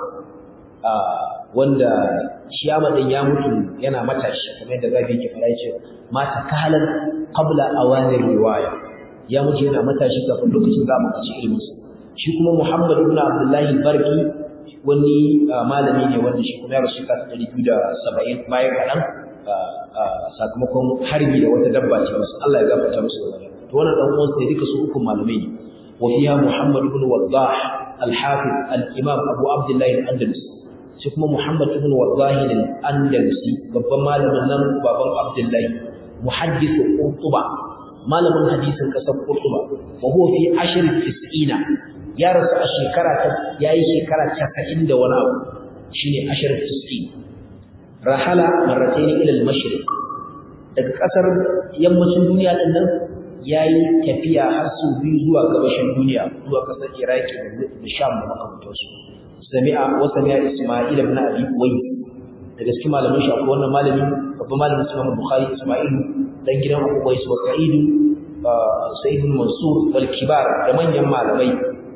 Speaker 1: wanda shi Ahmad din ya mutu yana matashi kamar yadda Gabi yake fara yace mata kalan qabla awani riwaya ya mutu yana matashi kafin lokacin da mu ci ilimin shi kuma Muhammad ibn Abdullah al-Barqi wani malami ne wanda shi kuma ya rasu ka 270 bayan kadan sakamakon harbi da wata dabba ce masu Allah ya gafarta musu da to wannan dan uwan sai duka su uku malamai ne wa fiha Muhammad ibn Waddah al-Hafiz al-Imam Abu Abdullah al-Andalusi shi kuma Muhammad ibn Waddah al-Andalusi babban malamin nan baban Abdullah muhaddis Qurtuba malamin hadisin kasar Qurtuba wa huwa fi ashr tis'ina ya rasu a shekara ta yayi shekara 90 da wani abu shine ashr tis'in rahala marratayn ila al-mashriq daga kasar yammacin duniya din nan yayi tafiya har su biyu zuwa gabashin duniya zuwa kasar Iraki da Sham da makamantansu sami'a wa sami'a Isma'il ibn Abi Uwais daga cikin malamin shi akwai wannan malami babban malamin Imam Bukhari Isma'il dan gidan Abu Uwais wa Sa'id Sa'id Mansur wal kibar da manyan malamai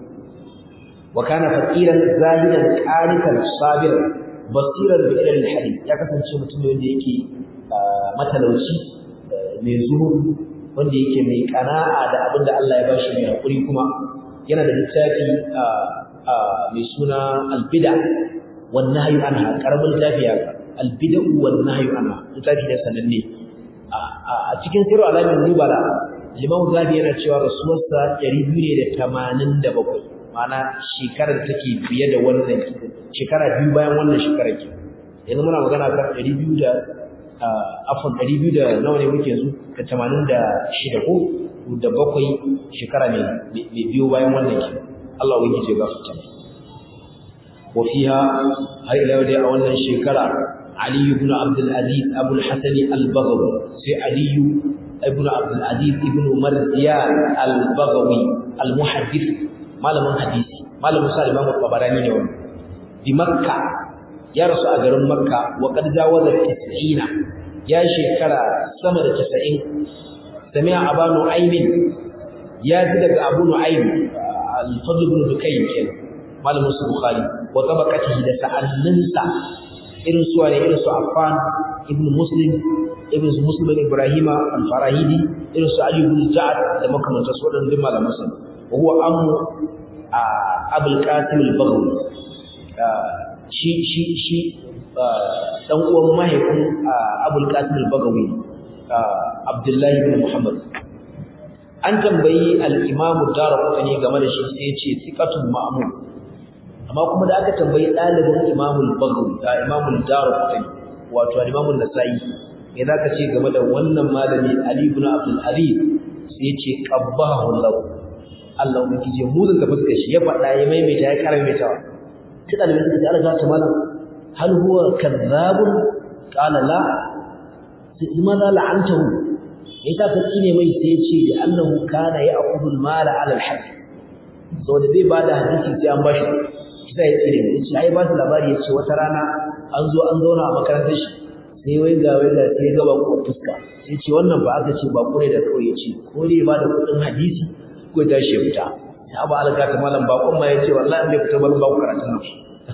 Speaker 1: wa kana faqiran zahidan qanitan sabiran basiran bi ilal hadith ya kasance mutum ne wanda yake matalauci mai zuhud wanda yake mai kana'a da abin da Allah ya bashi mai hakuri kuma yana da littafi mai suna albida wan nahyu anha karamin littafi ya albida wan nahyu anha littafi da sananne a cikin sirru alamin nubala limamu zabi yana cewa rasuwarsa 287 ma'ana shekarar take fiye da wannan shekara biyu bayan wannan shekarar ke yanzu muna magana kan 200 da afon 200 da nawa ne muke yanzu da 86 ko da bakwai shekara ne mai biyo bayan wannan ke Allah wani ce ga fita wa fiha har ila yau dai a wannan shekara Ali ibn Abdul Aziz Abu al-Hasan al-Baghawi sai Ali ibn Abdul Aziz ibn Marziyan al-Baghawi al-Muhaddith malamin hadisi malamin sa Imam Tabarani ne wannan di Makka ya rasu a garin Makka wa qad jawaza 90 ya shekara sama da 90 sami'a Abu Nu'aym ya ji daga Abu Nu'aym al-Fadl ibn Dukayn kenan malamin su Bukhari wa tabaqatihi da sa'anninsa irin su ne irin su Affan ibn Muslim ibn Muslim ibn Ibrahim al-Farahidi irin su Ali ibn Ja'ad da makamantar su wadannan malaman sa wa huwa ammu Abul Qasim al-Baghawi shi shi shi dan uwan mahaifin Abul Qasim al-Baghawi Abdullahi ibn Muhammad an tambayi al-Imam Darqutni game da shi sai ya ce thiqatun ma'mun amma kuma da aka tambayi ɗalibin imamul bagawi a imamul darqutni wato imamul nasa'i me zaka ce game da wannan malami ali ibn abdul aziz sai ya ce qabbahu allah Allah mun kije muzin da fuskar shi ya faɗa ya maimaita ya kara maimaitawa sai ɗalibin suka ce Allah ta malam hal huwa kadhabun qala la limadha la'antahu yasa ka tsine mai sai ya ce da annahu kana ya'khudhu al-mala 'ala al-haqq saboda zai bada hadisi sai an bashi sai ya tsire ya ce ai ba su labari ya ce wata rana an zo an zauna a makarantar shi sai wai ga wai ga sai ga bako fuska sai ce wannan ba aka ce bako ne da kawai ya ce ko ne ba da kudin hadisi ko ya tashi ya fita ya ba alga ta malam bakon ma ya ce wallahi bai fita ban ba ku karatun nan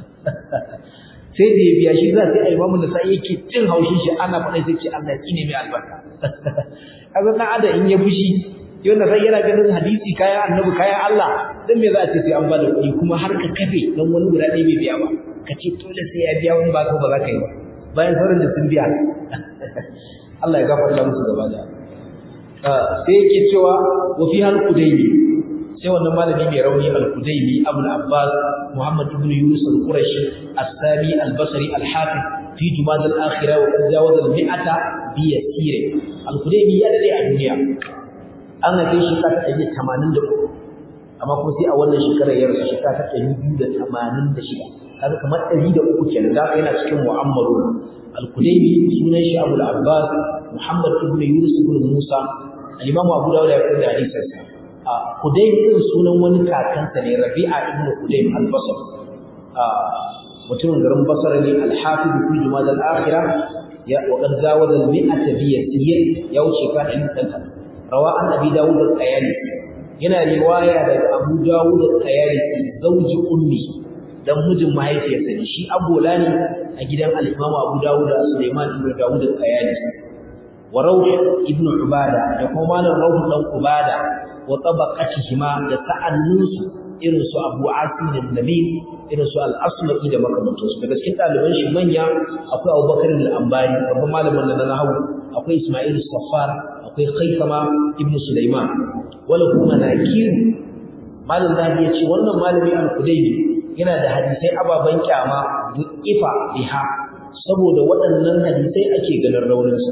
Speaker 1: sai da ya biya shi za sai imamu da sai yake cin haushin shi ana faɗa sai ce Allah ya tsine mai albarka kaga dan adam in ya fushi yau sai yana ganin hadisi kayan annabi kayan Allah dan me za a ce sai an bada kuɗi kuma har ka kafe dan wani guda ɗaya bai biya ba ka ce dole sai ya biya wani ba ko ba za ka yi ba bayan sauran da sun biya Allah ya gafarta musu gaba da sai yake cewa wa fi hal qudaymi sai wannan malami mai rauni al qudaymi Abu Abbas Muhammad ibn Yunus al-Qurashi as-Sami al-Basri al-Hafiz fi Jumad al-Akhirah wa qad jawaza al-mi'ata bi yasir al-Qudaymi ya dade a duniya an haife shi ka ta ɗari tamanin da uku amma kuma sai a wannan shekarar ya rasu shekara ta ɗari biyu da tamanin da shida kaga kamar ɗari da uku kenan da yana cikin mu'ammaru al-kudaimi sunan shi abul abbas muhammad ibn yunus ibn musa al-imamu abu dawud ya fitar da hadisin sa a kudaim din sunan wani kakansa ne rabi'a ibn kudaim al-basr a mutumin garin basra ne al-hafiz fi jumad al-akhirah ya wa qad zawaza al-mi'ata bi yasir ya wuce ka ɗari ɗan rawa an abi dawud al-qayalisi yana riwaya daga abu dawud al-qayalisi zauji ummi dan mijin mahaifiyarsa ne shi abola ne a gidan al-imam abu dawud sulaiman ibn dawud al-qayalisi wa rawh ibn ubada da kuma malam rawh dan ubada wa tabaqatihima da sa'annunsu irin su abu asim al-nabi irin su al-asma'i da makamantansu daga cikin ɗaliban shi manya akwai abubakar al-ambari babban malamin da na nahawu akwai isma'il safar akwai Khaisama ibn Sulaiman wala kuma nakir malam zabi yace wannan malami al-Qudaymi yana da hadisai ababan kyama ifa biha saboda waɗannan hadisai ake ganin raunin sa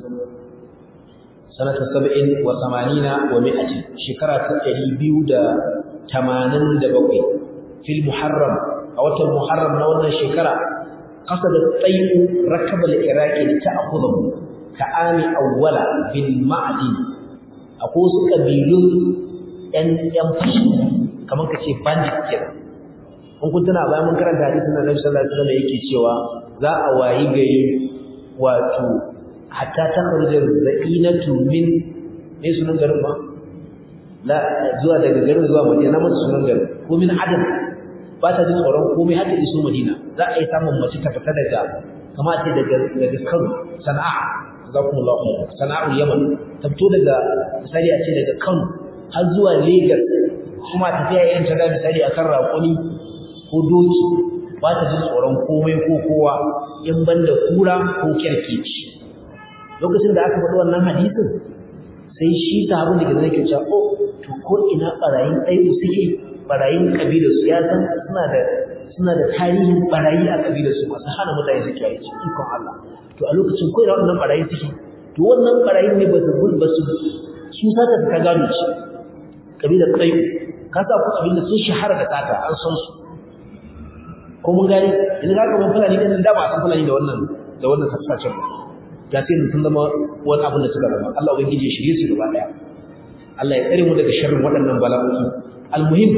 Speaker 1: sanata 70 wa 80 wa 100 shekara ta 287 fil muharram a watan muharram na wannan shekara qasada tayyu rakab al-iraqi ta'khudhu ka'ami awwala bil ma'din akwai wasu kabilun ɗan ɗan fashi kamar kace bandit kenan kun kun tana bayan mun karanta hadisin da Nabi sallallahu alaihi wasallam yake cewa za a wayi gari wato hatta ta kharja zainatu min me sunan garin ba la zuwa daga garin zuwa Madina mata sunan garin ko min adam ba ta jin tsoron komai har ta iso Madina za a yi samun mace ta fita daga kamar ce daga daga Kano Sana'a jazakumullahu khairan sana'ul yaman ta fito daga misali a ce daga Kano har zuwa Lagos kuma tafiya irin ta da misali akan raƙuni ko doki ba ta jin tsoron komai ko kowa in banda kura ko kerkeci lokacin da aka faɗi wannan hadisin sai shi sahabin da ke zai ke cewa oh to ko ina barayin ɗaiɗu suke barayin kabilar su ya san suna da suna da tarihin barayi a kabilar su masu hana mutane su kiyaye ci ikon Allah to a lokacin ko ina wannan barayi suke to wannan barayin ne ba su ba su su sata ka gano ci kabilar ɗaiɗu ka sa ku abinda sun shahara da sata an san su ko mun gane yanzu ka ga mun fulani din da ba san fulani da wannan da wannan sassacen ba ga sai sun zama wani abin da suka zama Allah ubangiji ya shirye su gaba daya Allah ya tsare mu daga sharrin waɗannan bala'o'i almuhim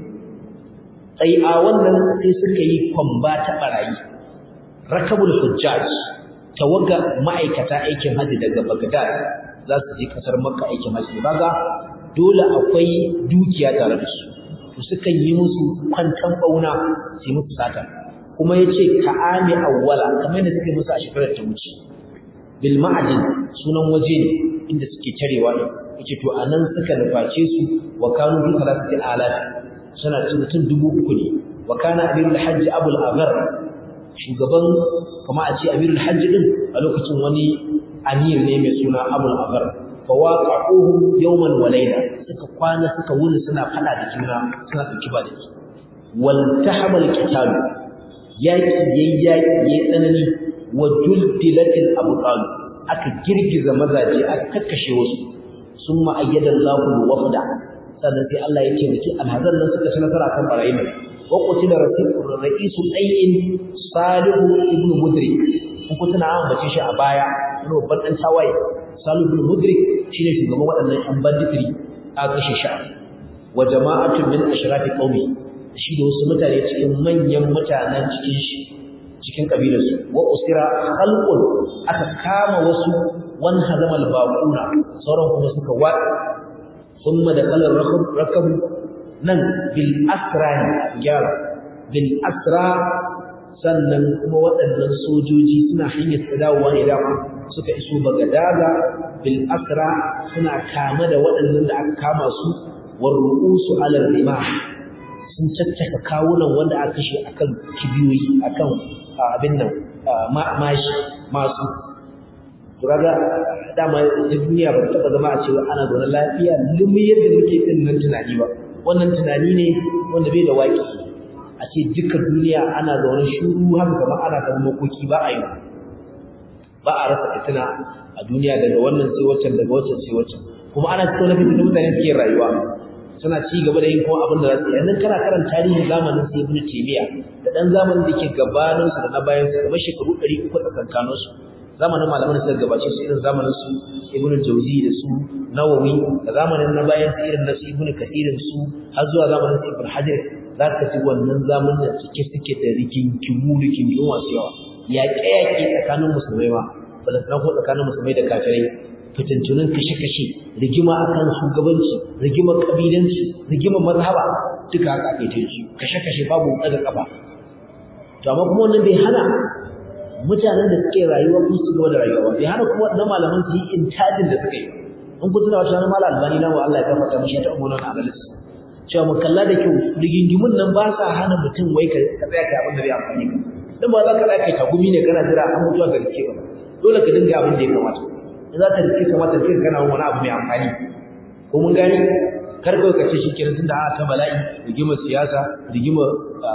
Speaker 1: sai a wannan sai suka yi kwamba ta barayi rakabul hujjaj tawaga ma'aikata aikin haji daga Baghdad za su je kasar Makka aikin haji baga dole akwai dukiya tare da su to suka yi musu kwantan bauna su musu sata kuma yace ta'ami awwala kamar yadda suke musu a shekarar ta wuce bil ma'adin sunan waje ne inda suke tarewa ne yace to anan suka nuface su wa kanu bi salatati alaf suna cin mutum dubu uku ne wa kana amirul hajj abul aghar shugaban kuma a ce amirul hajj din a lokacin wani amir ne mai suna abul aghar fa waqa'uhum yawman wa layla suka kwana suka wuni suna fada da juna suna dauki ba da ki wal tahamal qital yaki yayi yaki yayi tsanani wa juldilatil abtal aka girgiza mazaje aka kakkashe wasu summa ayyada Allahu wafda sannan sai Allah ya taimaki alhazan nan suka ci nasara kan barayin nan wa qutila ra'isul ayyin salihu ibn mudrik kun ku tana an bace shi a baya wani babban dan tawaye salihu ibn mudrik shine shugaban waɗannan yan banditiri a kashe shi wa jama'atun min ashrafi qaumi shi da wasu mutane cikin manyan mutanen cikin shi cikin kabilarsu wa usira khalqun aka kama wasu wan hazamal baquna sauran kuma suka wa thumma da qalar rakab nan bil asra gyara bil asra sannan kuma waɗannan sojoji suna hanyar dawowa ne dama suka iso bagadaga bil asra suna kama da waɗannan da aka kama su war ru'usu ala rimah sun caccaka kawunan wanda aka kashe akan kibiyoyi akan abin nan mashi masu turaga dama ta duniya ba ta zama a cewa ana zaune lafiya lumi yadda muke din nan tunani ba wannan tunani ne wanda bai da waki a ce duka duniya ana zaune shuru haka kama ana kan makoki ba a yi ba a rasa fitina a duniya daga wannan sai waccan daga waccan sai waccan kuma ana cikin wani fitina mutane suke rayuwa suna ci gaba da yin kuma abin da za su yi yanzu kana karan tarihin zamanin sai ibnu taymiya da dan zamanin da ke gabanin su da na bayan su kamar shekaru 300 tsakankanin su zamanin malaman da suka gabace su irin zamanin su ibnu jawzi da su nawawi da zamanin na bayan su irin na su ibnu kathirin su har zuwa zamanin su ibnu hajar za ka ci wannan zamanin da suke suke da rigingimu rigingimu masu yawa yaƙe-yaƙe tsakanin musulmai ma balantana ko tsakanin musulmai da kafirai fitintunan kashe-kashe rigima akan shugabanci rigima kabilanci rigima mazhaba duka haka ake ta yi kashe-kashe babu daga kafa to amma kuma wannan bai hana mutanen da suke rayuwa kuma su gaba da rayuwa ba bai hana kuma na malaman su yi intajin da suka yi in kun tuna wata ranar malam albani na wa Allah ya gafarta mishi ta umma wannan analysis cewa mu kalla da kyau rigingimun nan ba sa hana mutum wai ka tsaya kai abin da bai amfani ka dan ba za ka tsaya kai tagumi ne kana jira an mutuwa ga rike ka dole ka dinga abin da ya kamata in za ka rike kamata kai kana wani abu mai amfani ko mun gani kar ka kace shi kenan tunda a ta bala'i rigimar siyasa rigimar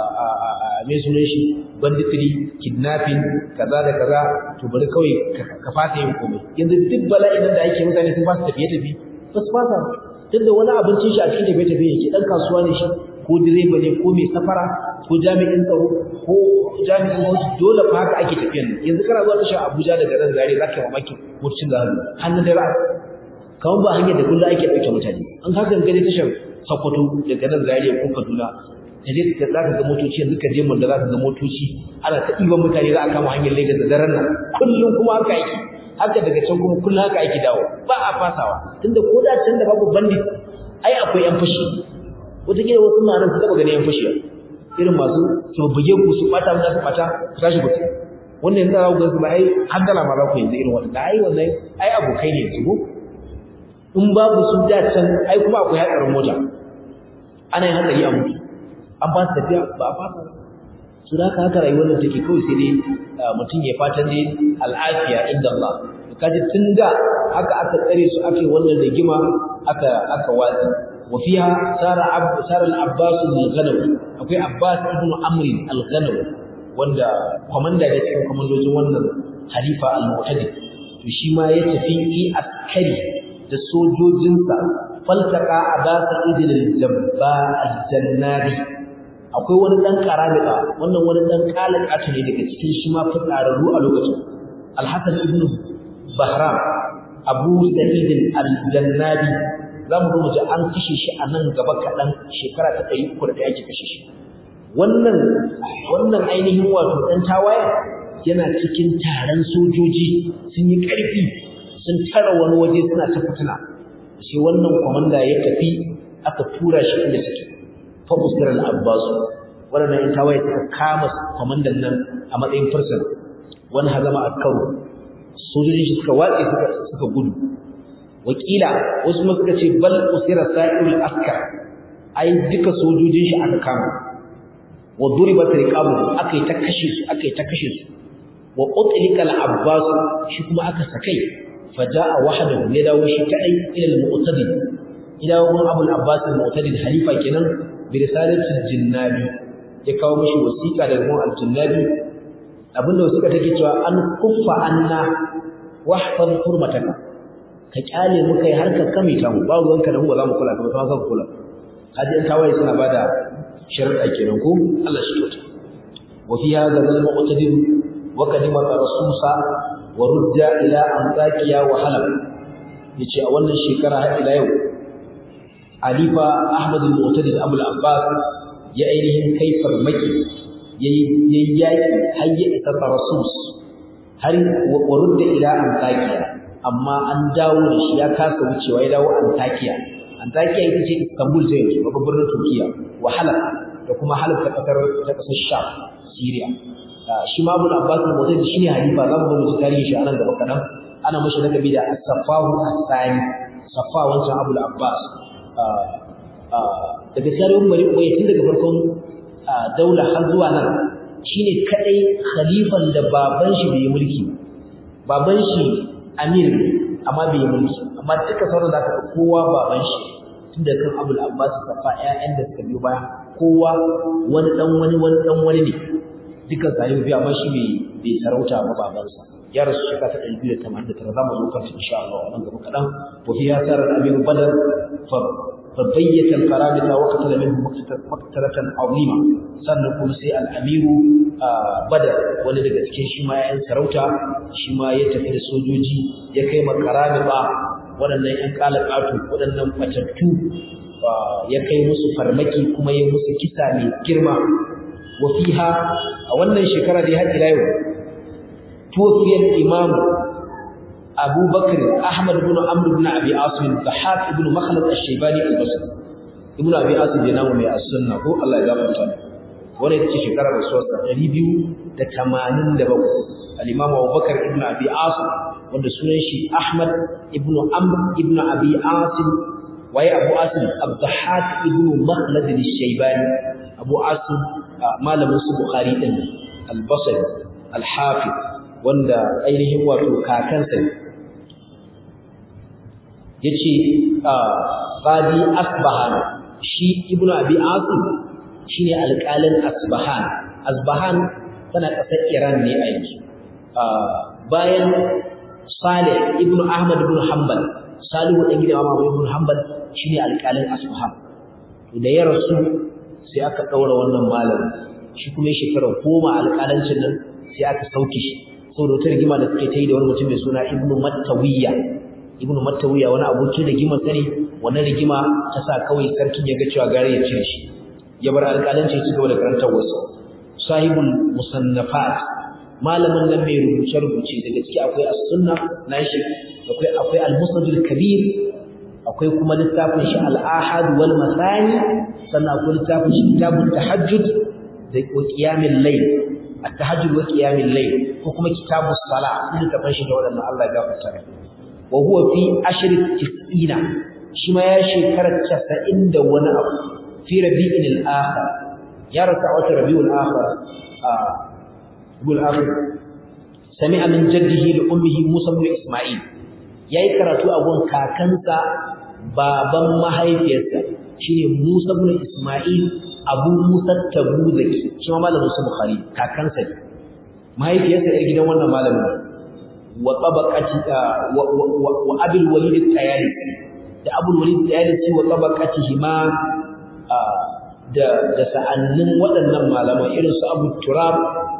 Speaker 1: mai sunan shi banditry kidnapping kaza da kaza to bari kawai ka fata yin komai yanzu duk bala'in nan da ake mutane sun fasa tafiye tafi ba su fasa tunda wani abincin shi a cikin tafiye tafiye yake dan kasuwa ne shi ko direba ne ko mai safara ko jami'in tsaro ko jami'in wasu dole fa haka ake tafiyan nan yanzu kana zuwa tashar Abuja daga nan zare zaka yi mamaki motocin da hannu hannun da ra'a kawai ba hanyar da kullum ake ɗauke mutane an haka gani tashar Sokoto daga nan zare ko Kaduna kaje ka zaka ga motoci yanzu ka je mun da zaka ga motoci ana ta ɗiban mutane za a kama hanyar Lagos da daren nan kullum kuma haka yake haka daga can kuma kullum haka ake dawo ba a fasawa tunda ko da can da babu bandit ai akwai yan fashi wataƙila wasu na nan su taɓa ganin yan fashi irin masu su buge ku su ɓata mu su ɓata su tashi ku wannan yanzu za ku ga su ba ai haddala ma za ku yanzu irin wannan ai wannan ai abokai ne yanzu in babu su da can ai kuma akwai hatsarin mota ana yin hatsari a mutu an ba su tafiya ba a fasa su da haka rayuwar da take kawai sai dai mutum ya fatan dai al'afiya inda Allah kaji tun da haka aka tsare su ake wannan rigima aka aka watsi wa fiha sara ab sara al-abbas al-ghanawi akwai abbas ibn amr al-ghanawi wanda komanda da cikin komandojin wannan halifa al-mu'tadi to shi ma ya tafi fi askari da sojojinsa faltaka abasa idil al-jabba al-jannari akwai wani dan karabika wannan wani dan kalakatu ne daga cikin shi ma fitsararru a lokacin al-hasan ibn bahram abu sa'id al-jannabi zamu zo mu ji an kashe shi a nan gaba kaɗan shekara ta ɗari uku da ɗaya ake kashe shi wannan wannan ainihin wato ɗan tawaye yana cikin taron sojoji sun yi ƙarfi sun tara wani waje suna ta fitina sai wannan kwamanda ya tafi aka tura shi inda suke fa usir al-abbas wannan ɗan tawaye suka kama kwamandan nan a matsayin fursun wani hazama akkaru sojoji suka watse suka suka gudu wakila wasu ma suka ce bal usira sa'irul askar ai duka sojojin shi aka kama wa duribat riqabu akai ta kashe su akai ta kashe su wa utlika al-abbas shi kuma aka sakai faja'a wahdahu ya dawo shi kadai ila al-mu'tadid ila wani abu al-abbas al-mu'tadid halifa kenan bi risalatil jinnabi ya kawo mishi wasiqa daga mu al-jinnabi abinda wasiqa take cewa an kuffa anna wahfaz hurmataka ka kyale mu kai har ka kame ta mu ba ruwanka da mu ba za mu kula ka ba ka ka kula kaji an tawaye suna bada sharuɗa kenan ko Allah shi kyauta wa fi hadha al-mu'tadid wa kadima rasusa wa rudda ila antakiya wa halab yace a wannan shekara har ila yau alifa ahmad al-mu'tadid abul abbas ya ainihin kai farmaki yayi yayi yaki har ya isa rasus har wa rudda ila antakiya amma an dawo da shi ya kasa wucewa ya dawo antakiya antakiya ita ce istanbul ta yanzu babban birnin turkiya wa halab da kuma halab ta kasar ta kasar sham syria shi ma abu abbas al-mu'tadid shine halifa za mu ga mutu tarihi shi anan gaba kadan ana mashi lakabi da as-safahu as-sani safa wancan abu abbas daga tarihin bari ubayy tun daga farkon daula har zuwa nan shine kadai khalifan da baban shi bai mulki baban shi amir amma bai mulki amma duka sauran da aka kowa baban shi tun da kan abul abbas safa ƴaƴan da suka biyo baya kowa wani dan wani wani dan wani ne duka zai biya amma shi bai bai sarauta ba babansa ya rasu shekara ta 289 zamu zo kan insha Allah wannan gaba kadan wa fi yasar al-amir badr fa فبيت القرامطة وقتل منه مقتلة عظيمة sannan kuma sai al'amiru badar wani daga cikin shi ma ‘yan sarauta shi ma ya tafi da sojoji ya kai makarami ba waɗannan ‘yan ƙalaƙatu waɗannan fatattu ya kai musu farmaki kuma ya musu kisa mai girma wa fiha a wannan shekara da ya haɗi yau tuwafiyar imamu أبو بكر أحمد بن عمرو بن أبي عاصم الضحاك بن مخلد الشيباني البصري ابن أبي عاصم ينام من السنة هو الله يغفر له wani ita ce shekarar rasuwarsa ɗari biyu da tamanin da bakwai al'imam abubakar ibn abi asim wanda sunan shi ahmad ibn amr ibn abi asim waye abu asim abdahak ibn makhlad al-shaybani abu asim malamin su bukhari din al-basri al-hafiz wanda ainihin wato kakansa ne yace qadi asbahan shi ibnu abi asim shine alƙalin asbahan asbahan tana ƙasar iran ne a yanzu bayan salih ibnu ahmad ibn hanbal salihu dan gidan imam ibn hanbal shine alƙalin asbahan to da ya rasu sai aka daura wannan malamin shi kuma shekara goma alƙalancin nan sai aka sauke shi saboda wata rigima da suke ta yi da wani mutum mai suna ibnu mattawiya ibnu mattawiya wani abokin rigimar sani wannan rigima ta sa kawai sarkin ya ga cewa gare ya cire shi ya bar alƙalanci ya ci gaba da karantar wasu sahibul musannafat malamin nan mai rubuce rubuce daga ciki akwai as-sunna nashi akwai akwai al-musnad al-kabir akwai kuma littafin shi al-ahad wal masani sannan akwai littafin shi kitabut tahajjud da qiyamul layl at-tahajjud wa qiyamul layl ko kuma kitabus sala sun tafan shi da wadannan Allah ya gafarta mai wa huwa fi ashri tis'ina shi ma ya shekara 90 da wani abu fi rabi'in al-akhir ya rasa wata rabiul akhir a rabiul akhir sami'a min jaddihi li ummihi Musa ibn Isma'il yayi karatu a gun kakansa baban mahaifiyarsa shine Musa ibn Isma'il Abu Musa Tabuzaki shi ma malamin su Bukhari kakansa ne mahaifiyarsa yar gidan wannan malamin wa tabaqati wa Abul Walid al-Tayalisi da Abul Walid al-Tayalisi wa tabaqatihi ma da da sa'annin waɗannan malaman irin su Abu Turab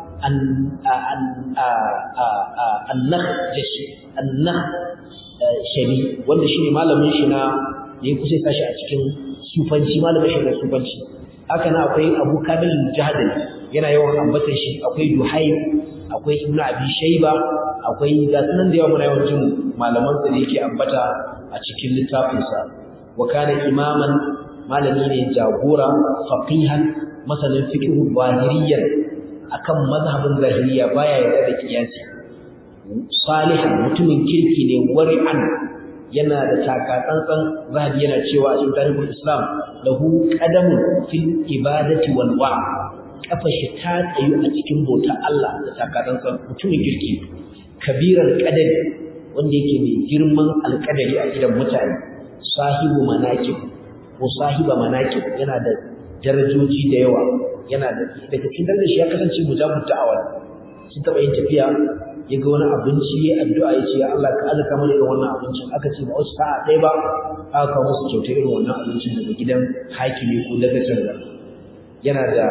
Speaker 1: shabi wanda shine malamin shi na da ya kusa sashi a cikin sufanci malamin shi na sufanci haka na akwai Abu Kamil Jahdal yana yawan ambatan shi akwai Duhaib akwai Ibn Abi Shayba akwai ga sunan da yawa muna yawan jin malaman sa da yake ambata a cikin littafin sa wa kana imaman malami ne jagora faqihan masanin fiqh zahiriyyan akan mazhabin zahiriya baya yarda da kiyasi salihan mutumin kirki ne wari'an yana da takatsantsan zahabi yana cewa a cikin tarihin islam lahu qadamun fil ibadati wal wa kafa shi ta tsayu a cikin bauta Allah da takatsantsan mutumin kirki kabiran qadari wanda yake mai girman alƙadari a gidan mutane sahibu manaqib ko sahiba manaqib yana da darajoji da yawa yana da daga cikin darajar shi ya kasance mujabut da'awa sun taba yin tafiya ya ga wani abinci ya addu'a ya ce ya Allah ka alaka mana irin wannan abincin aka ce ba wasu sa'a ɗaya ba aka kawo musu kyauta irin wannan abincin daga gidan hakimi ko daga can yana da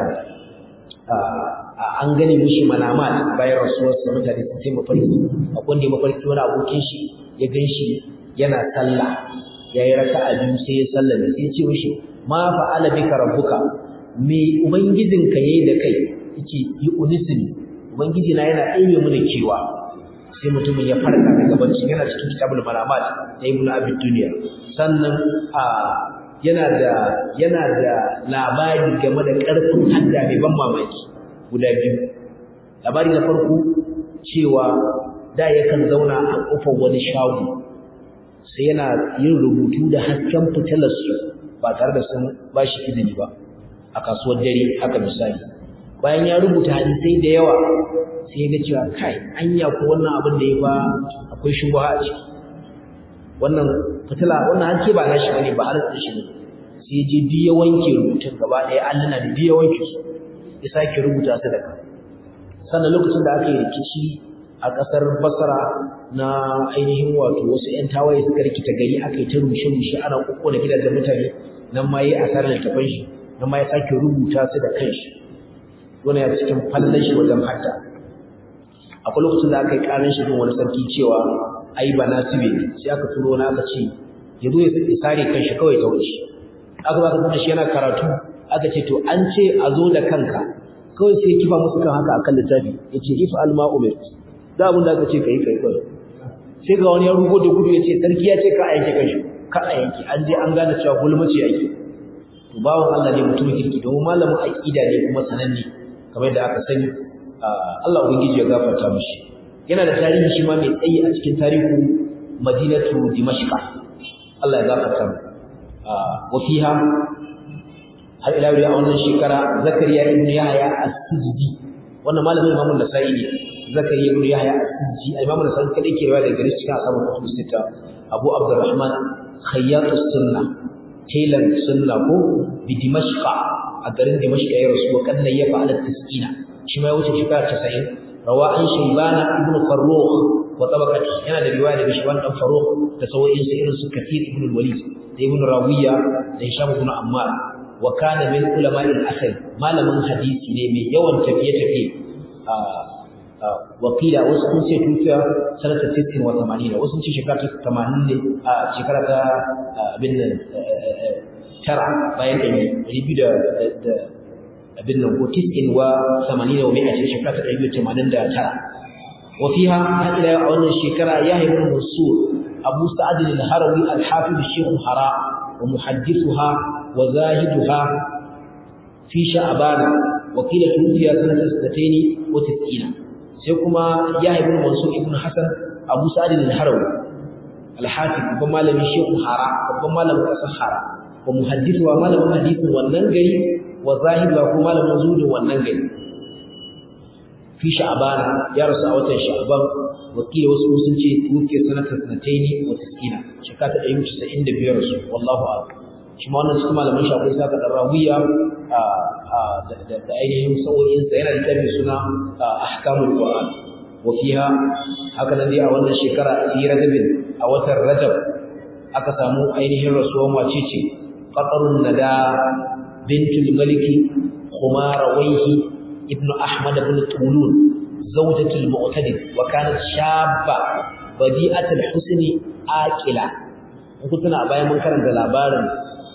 Speaker 1: an gane mishi manamat bayan rasuwarsa mutane sun sai mafarki akwai wanda ya mafarki wani abokin shi ya gan shi yana sallah ya yi raka'a biyu sai ya sallah sai ya ce mishi ma fa'ala bika rabbuka me ubangijinka yayi da kai yace yi unisini ubangiji na yana ɗebe mana kewa sai mutumin ya farka daga bacci yana cikin kitabul manamat da ibnu abi dunya sannan a yana da yana da labari game da ƙarfin hadda mai ban mamaki guda biyu labari na farko cewa da yakan zauna a kofar wani shago sai yana yin rubutu da hasken fitilarsu ba tare da sun ba shi izini ba a kasuwar dare haka misali bayan ya rubuta hadisai da yawa sai ya ga cewa kai anya ko wannan abin da ya ba akwai shubha a ciki wannan fitila wannan hanke ba nashi bane ba har da shi ne sai je duk ya wanke rubutun gaba ɗaya alluna da duk ya wanke su ya sake rubuta su da kai sannan lokacin da aka yi rikici a ƙasar Basra na ainihin wato wasu ƴan tawaye suka rikita gari aka yi ta rushe-rushe ana kokkona gidajen mutane nan ma yayi asarar littafan shi nan ma ya sake rubuta su da kanshi wannan ya cikin fallan shi wajen hadda akwai lokacin da aka yi ƙarin shi wani sarki cewa ai ba nasibe ne sai aka turo wani aka ce ya zo ya sare kanshi kawai ta wuce aka ba ka shi yana karatu aka ce to an ce a zo da kanka kawai sai kifa musu kan haka akan littafi ya ce if alma umar da abin da aka ce kai kai kawai sai ga wani ya rugo da gudu ya ce sarki ya ce ka a yanke kanshi ka a yanke an je an gane cewa gulmaci yake to bawan Allah ne mutum kirki domin malamin aqida ne kuma sananne kamar da aka sani Allah ubangiji ya gafarta mishi yana da tarihi shi ma mai tsayi a cikin tarihu Madinatu Dimashq Allah ya gafarta mu wa fiha har ila yau a wannan shekara Zakariya ibn Yahya as-Sijdi wannan malamin Imam Nasa'i ne Zakariya ibn Yahya as-Sijdi Imam Nasa'i kadai ke riwaya daga gare shi cikin asabu kutubu sita Abu Abdurrahman Khayyatus Sunnah Tailan Sunna ko bi Dimashqa a garin Dimashq ya rasu wa kanna ya fa'ala tisina shi ma ya wuce shekara 90 rawa an Shaybana ibn Farrukh wa tabaqati yana da riwaya daga Shayban dan Farrukh da sawoyin sa irin su Kathir ibn al-Walid da ibn Rawiya da Hisham ibn Ammar wa kana min ulama'il asr malamin hadisi ne mai yawan tafiye-tafiye wakila wasu sun ce tufiya sanata 60 wa 80 wasu sun ce shekara ta 80 ne a shekara ta abin nan tara bayan ɗari ɗari biyu da abin nan ko tis'in wa 80 wa mai a ce shekara ta ɗari biyu tamanin da tara wa fiha har ila a wannan shekara ya haifu mansur abu sa'ad al-harawi al-hafiz shaykh hara wa muhaddithuha wa zahiduha fi sha'ban wa qila tufiya sanata 60 wa 90 sai kuma ya ibn mansur ibn hasan abu sa'id al-harawi al-hafiz babban malamin shehu hara babban malamin kasar hara wa muhaddithuha malamin hadisin wannan gari wa zahiduha ko malamin zuhudin wannan gari fi sha'bana ya rasu a watan sha'ban wakili wasu sun ce wuke sanatar sanataini wa tiskina shekara ta ɗari casa'in da biyar su wallahu a'lam shi ma wannan cikin malaman shafi sa ka rawiya da ainihin sa'o'insa yana da tafi suna ahkamul qur'an wa fiha haka nan dai a wannan shekara fi rajabin a watan rajab aka samu ainihin rasuwan wace ce qatarun nada bintul maliki khumara waihi ibnu ahmad ibn tulun zawjatul mu'tadid wa kanat shabba badi'atul husni aqila kun tuna bayan mun karanta labarin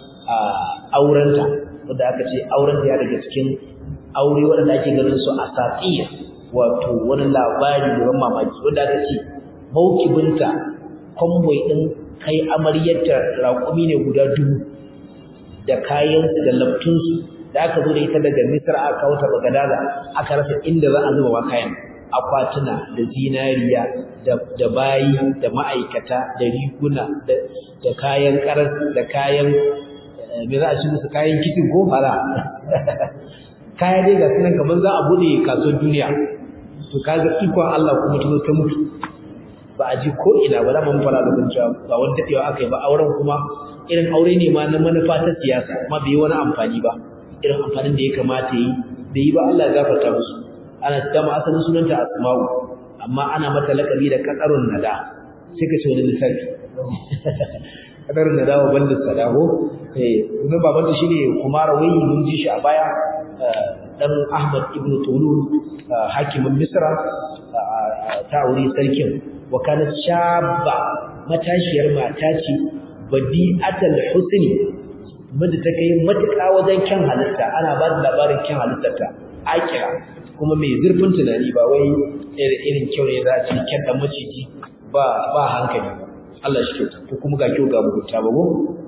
Speaker 1: aurenta wanda aka ce aurenta ya daga cikin aure wanda ake ganin su a safiya wato wani labari da mamaki wanda aka ce maukibinta convoy din kai amaryarta raƙumi ne guda dubu da kayansu da laftunsu da aka zo da ita daga misar aka kawo ta bagadaza aka rasa inda za a zuba wa kayan akwatuna da zinariya da bayi da ma'aikata da riguna da kayan karas da kayan me za a ci musu kayan kitin ko fara kaya dai ga sunan kamar za a bude kasuwar duniya to kaga ikon Allah kuma ta zo ta mutu ba a ji ko ina ba za mu fara da cewa ba wani dadewa aka yi ba auren kuma irin aure ne ma na manufa ta siyasa kuma bai yi wani amfani ba irin amfanin da ya kamata yi bai yi ba Allah ya gafarta musu ana dama asalin sunanta asma'u amma ana mata lakabi da katsarun nada sai ka ce wani lissafi katsarun nada wa banda sadaho eh kuma baban da shine kumara wayi mun ji shi a baya dan Ahmad ibn Tulun hakimin Misra ta aure sarkin wa kanat shabba matashiyar mata ce badi'atul husni wadda ta kai matuƙa wajen kyan halitta ana ba da labarin kyan halittarta akira kuma mai zurfin tunani ba wai irin kyau ne za a ce kyan dan maciji ba ba hankali ba Allah shi kyauta ko kuma ga kyau ga mugunta ba ko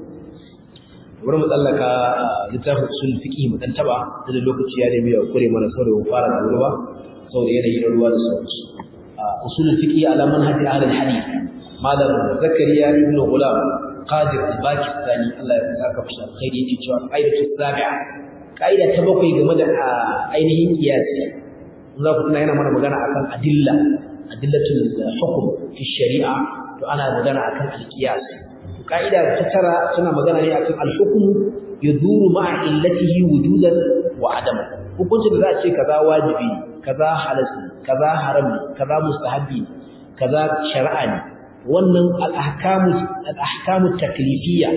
Speaker 1: bari mu tsallaka littafin usul fiqh mu dan taba da lokaci ya nemi ya kure mana saboda mu fara da ruwa saboda yanayi na ruwa da sauransu usul fiqh ala manhaji ahli hadith malam zakariya ibn ghulam qadir al-pakistani Allah ya saka fushi alkhairi yake cewa qaidatu sabi'a qaida ta bakwai game da ainihin kiyasi za ku tuna yana mana magana akan adilla adillatul hukm fi shari'a to ana magana akan al-qiyas qaida ta tara tana magana ne akan al-hukm yaduru ma'a illatihi wujudan wa adam hukuncin da za a ce kaza wajibi kaza halal kaza haram kaza mustahabi kaza shari'a ne wannan al-ahkamu al-ahkamu taklifiyya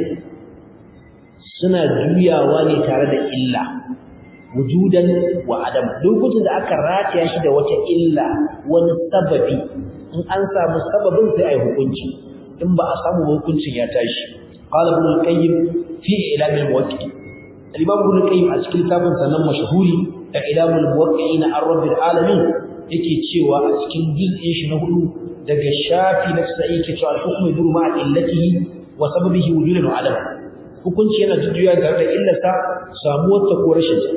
Speaker 1: suna juyawa ne tare da illa wujudan wa adam lokacin da aka rataya shi da wata illa wani sababi in an samu sababin sai ai hukunci in ba a samu hukuncin ya tashi qala ibn al-qayyim fi ilam al-muwaqqi'in al-imam ibn al-qayyim a cikin kitabin sanan mashhuri da ilam al-muwaqqi'in ar-rabbil alamin yake cewa a cikin juz'in shi na hudu daga shafi na 90 yake cewa al-hukmu yaduru ma'a illatihi wa sababihi wujudan wa adam hukunci yana jujjuya tare da illarsa samuwar ta ko rashin ta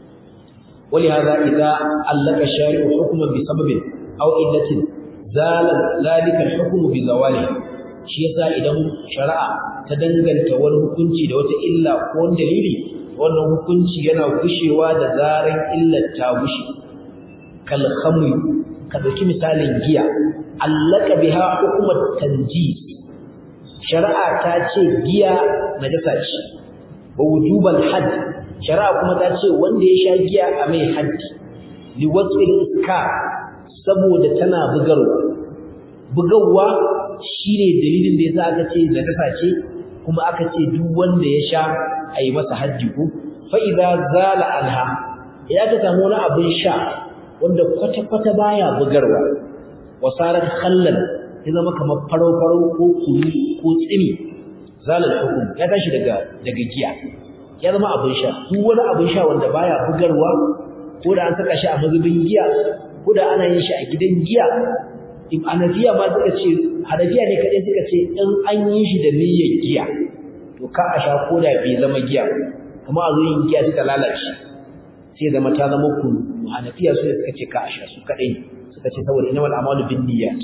Speaker 1: ولهذا إذا علق الشارع حكما بسبب أو إلة زال ذلك الحكم بزواله shi yasa idan shari'a ta danganta wani hukunci da wata illa ko wani dalili wannan hukunci yana gushewa da zaran illar ta gushe kal khamri ka dauki misalin giya allaka biha hukumat tanjis shari'a ta ce giya najasa ce wa wujubal hadd shari'a kuma ta ce wanda ya sha giya a mai haddi li wasfil iska saboda tana bugarwa bugarwa shine dalilin da yasa aka ce najasa ce kuma aka ce duk wanda ya sha a yi masa haddi ko fa idza zala anha idan ka samu wani abin sha wanda kwata kwata baya bugarwa wasarat khallan ya zama kamar farau farau ko kunu ko tsini zalal hukum ya tashi daga daga giya ya zama abin sha duk wani abin sha wanda baya bugarwa ko da an saka shi a mazubin giya ko da ana yin shi a gidan giya in anafiya ma suka ce hanafiya ne kadai suka ce in an yi shi da niyyar giya to ka a sha ko da bai zama giya kuma a zo yin giya suka lalace sai zama ta zama kunu hanafiya su suka ce ka a sha su kadai suka ce saboda innamal a'malu bin niyyat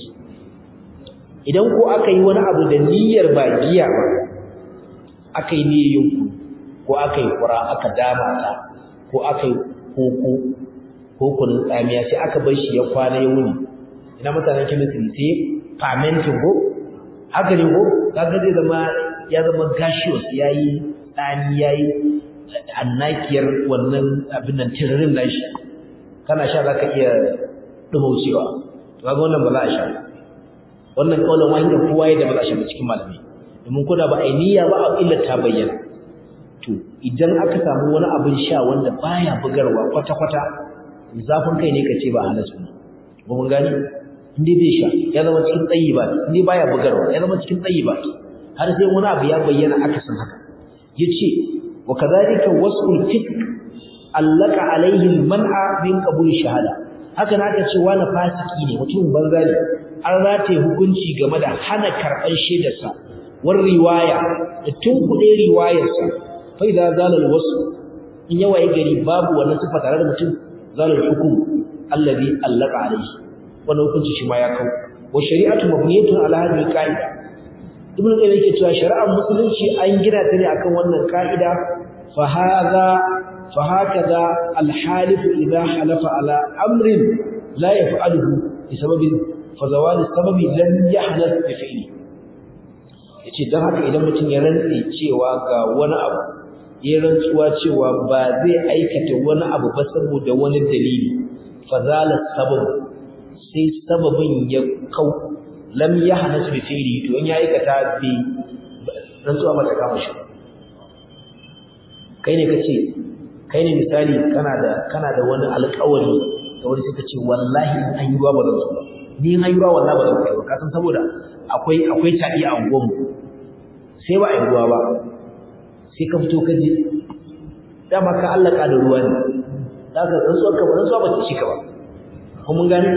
Speaker 1: idan ko aka yi wani abu da niyyar ba giya ba aka yi niyyar yin kunu ko aka yi kura aka dama ta ko aka yi koko ko kunun tsamiya sai aka bar shi ya kwana ya wuni ina mutanen chemistry sai fermenting ko haka ne ko kaga zai zama ya zama gaseous yayi tsani yayi annakiyar wannan abin nan tiririn nashi kana sha zaka iya dumaucewa to kaga wannan ba za a sha wannan kaulan wahida kowa ya da ba za a sha cikin malamai domin kuna ba a niyya ba a illa ta bayyana to idan aka samu wani abin sha wanda baya bugarwa kwata kwata zafin kai ne kace ba halasu ne ba mun gani inde bai sha ya zama cikin tsayi ba inde baya bugarwa ya zama cikin tsayi ba har sai wani abu ya bayyana aka san haka yace wa kadhalika wasful fiqh allaka alaihi alman'a min qabul shahada haka na ce wani fasiki ne mutum banza ne an rataye hukunci game da hana karban shaidarsa war riwaya da tunkuɗe riwayarsa fa idza zalal wasf in yawa ya gari babu wannan sifa tare da mutum zalal hukum alladhi allaka alaihi wannan hukunci shi ma ya kawo wa shari'atu mabniyatun ala hadhihi qa'ida ibn qayyim yake cewa shari'ar musulunci an gina ta ne akan wannan ka'ida fa hadha fa hakaza al-halif idha halafa ala amrin la yaf'aluhu bi sababin fa zawal sababi lam yahdath bi fi'li yace dan haka idan mutum ya rantsi cewa ga wani abu ya rantsuwa cewa ba zai aikata wani abu ba saboda wani dalili fa zala sabab sai sababin ya kau lam yahnas bi fi'li to in ya aikata bi rantsuwa mata kama shi kai ne kace kai ne misali kana da kana da wani alƙawari da wani suka ce wallahi in an yi ruwa ba zan ba ni in an yi ruwa wallahi ba zan kai ba ka san saboda akwai akwai taɗi a unguwarmu sai ba a yi ruwa ba sai ka fito ka je dama ka allaka da ruwa ne za ka rantsuwar ka ba rantsuwa ba ta ci ka ba ko mun gane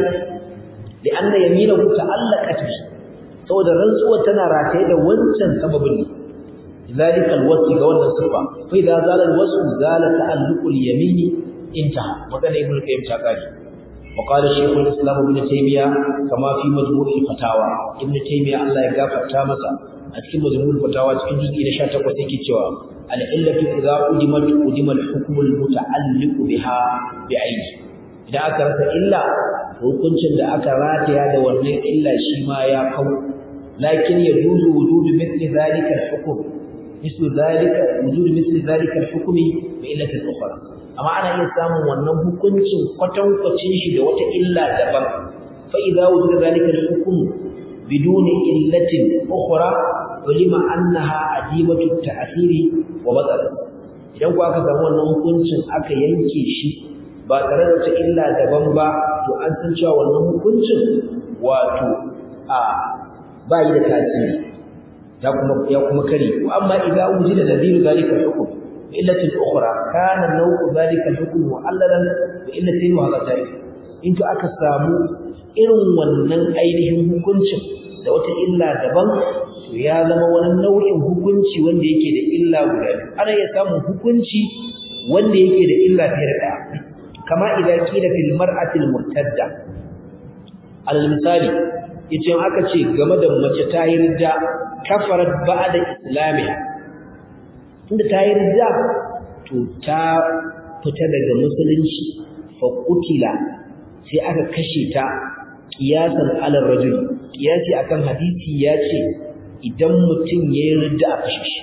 Speaker 1: da anna yaminahu ta'allaqat bi saboda rantsuwar tana rataye da wancan sababin ne zalika alwasf ga wannan sifa fa idza zala alwasf zala ta'alluq alyamini intaha magana ibn qayyim ta kare wa qala shaykh al-islam ibn taymiya kama fi majmu' al-fatawa ibn taymiya Allah ya gafarta masa a cikin majmu' al-fatawa cikin juz'i na 18 yake cewa al-illatu idza udimat udima al-hukm al-muta'alliq biha bi'ayni idan aka rasa illa hukuncin da aka rataya da wannan illa shi ma ya kau lakin yajuzu wujudu mithli dhalika al-hukm mislu dhalika wujudu mithli dhalika al-hukm bi illati ukhra amma ana iya samun wannan hukuncin kwatankwacin shi da wata illa daban fa idza wujuda dhalika al-hukm bidun illatin ukhra ulima annaha adimatu at-ta'thiri wa batal idan ku aka samu wannan hukuncin aka yanke shi ba tare da wata illa daban ba to an san cewa wannan hukuncin wato a ba yi da tasiri ya kuma ya kuma kare amma idan wujida nadiru zalika hukm illatin ukhra kana nau'u zalika hukm mu'allalan bi illatin wa hadha in to aka samu irin wannan ainihin hukuncin da wata illa daban to ya zama wani nau'in hukunci wanda yake da illa guda ana iya samun hukunci wanda yake da illa fiye da ɗaya kama idan kila fil mar'atil murtadda alal misali yace aka ce game da mace ta yi ridda kafarat ba'da islamiha tunda ta yi ridda to ta fita daga musulunci fa qutila sai aka kashe ta qiyasan alal rajul qiyasi akan hadisi yace idan mutum yayi ridda a kashe shi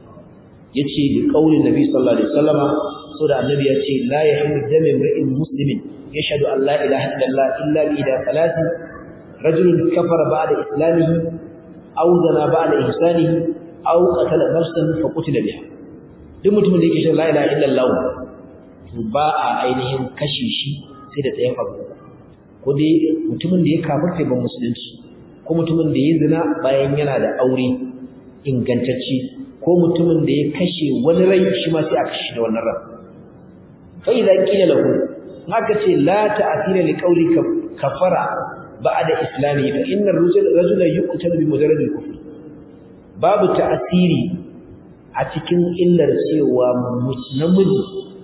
Speaker 1: yace li qaulin nabi sallallahu alaihi wasallama so da annabi ya ce la yahillu damu imri'in muslimin yashhadu an la ilaha illallah illa bi ida salati rajulun kafara ba'da islamihi aw zana ba'da ihsanihi aw qatala nafsan fa qutila biha duk mutumin da yake shan la ilaha illallah to ba a ainihin kashe shi sai da tsayin abu ko dai mutumin da ya kafirta ban musulunci ko mutumin da ya zina bayan yana da aure ingantacce ko mutumin da ya kashe wani rai shi ma sai a kashe da wannan ran فإذا قيل له haka ce la ta'thira li qawlika kafara ba'da islami fa inna ar-rajula rajula yuqtalu bi mujarrad al-kufr babu ta'asiri a cikin illar cewa namiji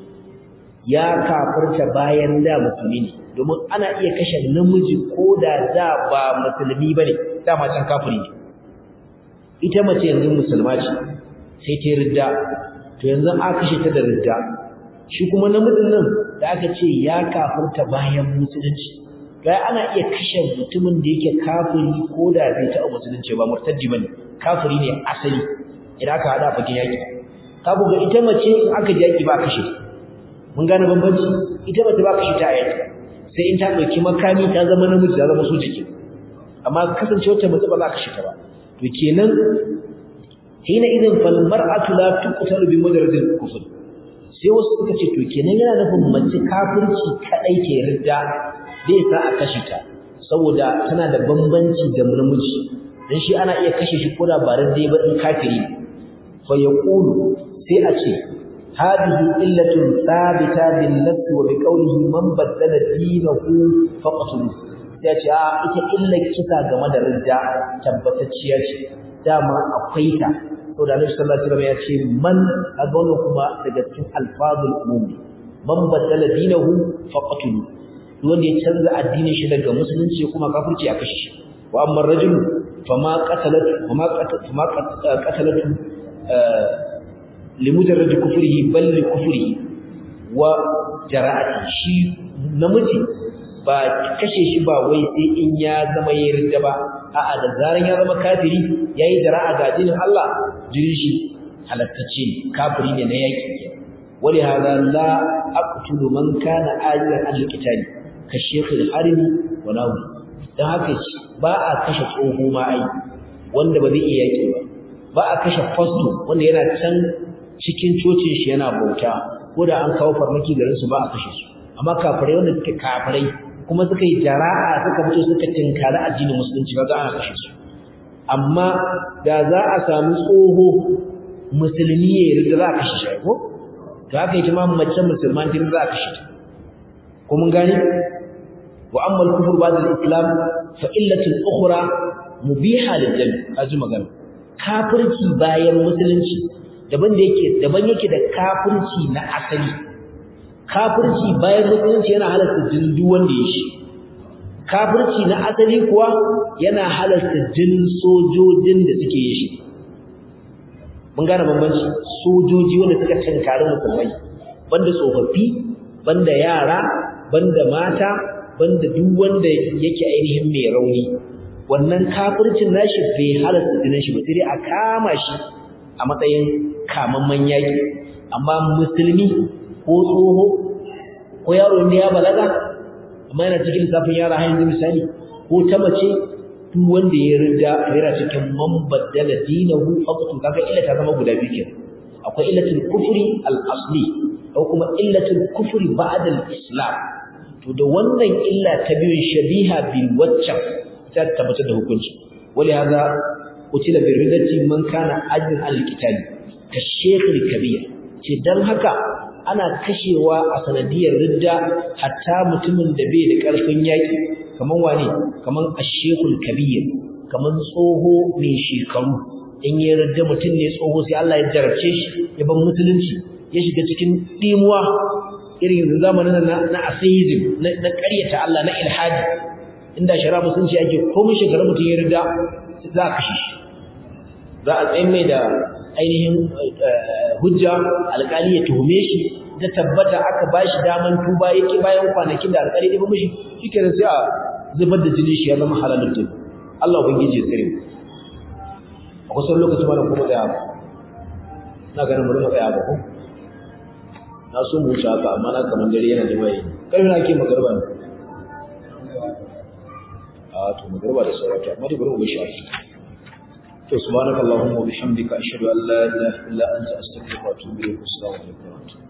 Speaker 1: ya kafirta bayan da musulmi ne domin ana iya kashe namiji ko da da ba musulmi bane dama can kafiri ne ita mace yanzu musulma ce sai ta ridda to yanzu aka kashe ta da ridda shi kuma namijin nan da aka ce ya kafirta bayan musulunci ga ana iya kashe mutumin da yake kafiri ko da bai taɓa musulunci ba murtaddi bane kafiri ne asali idan aka hada fakin yaki ka ga ita mace in aka ji yaki ba kashe mun gane bambanci ita mace ba kashe ta a yaki sai in ta dauki makami ta zama namiji ta zama soja ke amma kasancewar ta mace ba za ka kashe ta ba to kenan hina idan fal mar'atu la tuqtalu bi mujarradil kufr sai wasu suka ce to kenan yana nufin mace kafirci kadai ke ridda bai sa a kashe ta saboda tana da bambanci da namiji dan shi ana iya kashe shi ko da ba ridda ba in kafiri fa yaqulu sai a ce hadhihi illatun thabita bil nass wa bi qawlihi man baddala dinahu faqtulu sai ce a ita illar kisa game da ridda tabbatacciya ce dama akwai ta saboda Annabi sallallahu alaihi wasallam ya ce man kaga wannan kuma daga cikin alfazul umumi man badala dinahu faqatulu wanda ya canza addinin shi daga musulunci kuma kafirci a kashe shi wa amma rajul fama qatalat fama fama qatalat limujarrad kufrihi bal li kufrihi wa jara'ati shi namiji ba kashe shi ba wai sai in ya zama yarda ba a'a da zaran ya zama kafiri yayi jara'a ga dinin Allah jirin shi halattacce ne kafiri ne na yaki wali hada la aqtulu man kana ajiran al-qitali ka shaykh al-harimi wa nawi dan haka ba a kashe tsoho ma ai wanda ba zai iya yaki ba ba a kashe fasto wanda yana can cikin cocin shi yana bauta ko da an kawo farmaki garin su ba a kashe su amma kafirai wanda suke kafirai kuma suka yi jara'a suka fito suka tinkari addinin musulunci ba za a kashe su amma da za a samu tsoho musulmi ya yarda za a kashe shi ko to haka ita ma mace musulman din za a kashe ta ko mun gane wa amma al-kufr ba'da al-islam fa illatun ukhra mubiha lil jami azu magana kafirci bayan musulunci daban da yake daban yake da kafirci na asali kafirci bayan musulunci yana halarta jinin duk wanda ya shi kafirci na asali kuwa yana halarta jinin sojojin da suke yi shi mun gane bambanci sojoji wanda suka tankari musulmai banda tsofaffi banda yara banda mata banda duk wanda yake ainihin mai rauni wannan kafircin nashi bai halarta jinin shi ba sai dai a kama shi a matsayin kamamman yaki amma musulmi ko tsoho ko yaro ne ya balaga amma yana cikin lissafin yara har yanzu misali ko ta mace duk wanda ya riga yana cikin man baddala dinahu faqatu kaga illa ta zama guda biyu kenan akwai illatul kufri al-asli ko kuma illatul kufri ba'da al-islam to da wannan illa ta biyun shabiha bil waccan ta tabbatar da hukunci wali hada utila bi ridati man kana ajin al-qitali ka shaykh al-kabir ce dan haka ana kashewa a sanadiyar ridda hatta mutumin da bai da ƙarfin yaƙi kaman wane kaman ashekul kabir kaman tsoho mai shekaru in ya ridda mutum ne tsoho sai Allah ya jarabce shi ya ban musulunci ya shiga cikin dimuwa irin zamanin na na atheism na ƙaryata Allah na ilhadi inda shari'a musulunci ake komai shekaru mutum ya ridda za a kashe shi za a tsayin mai da ainihin hujja alƙali ya tuhume shi da tabbata aka bashi daman tuba yake bayan kwanakin da alƙali ya ba mishi shikenan sai a zubar da jini shi ya zama halalun tun Allah ubangiji ya tsare mu a kusan lokaci ma da kuma tsaya ba na ganin mu tsaya ba ko na so mu wuce haka amma na kaman dare yana da mai kai na ke magarba ne a to magarba da saurata amma dai bari mu shi to subhanakallahumma wa bihamdika ashhadu an la ilaha illa anta astaghfiruka wa atubu ilayk assalamu alaikum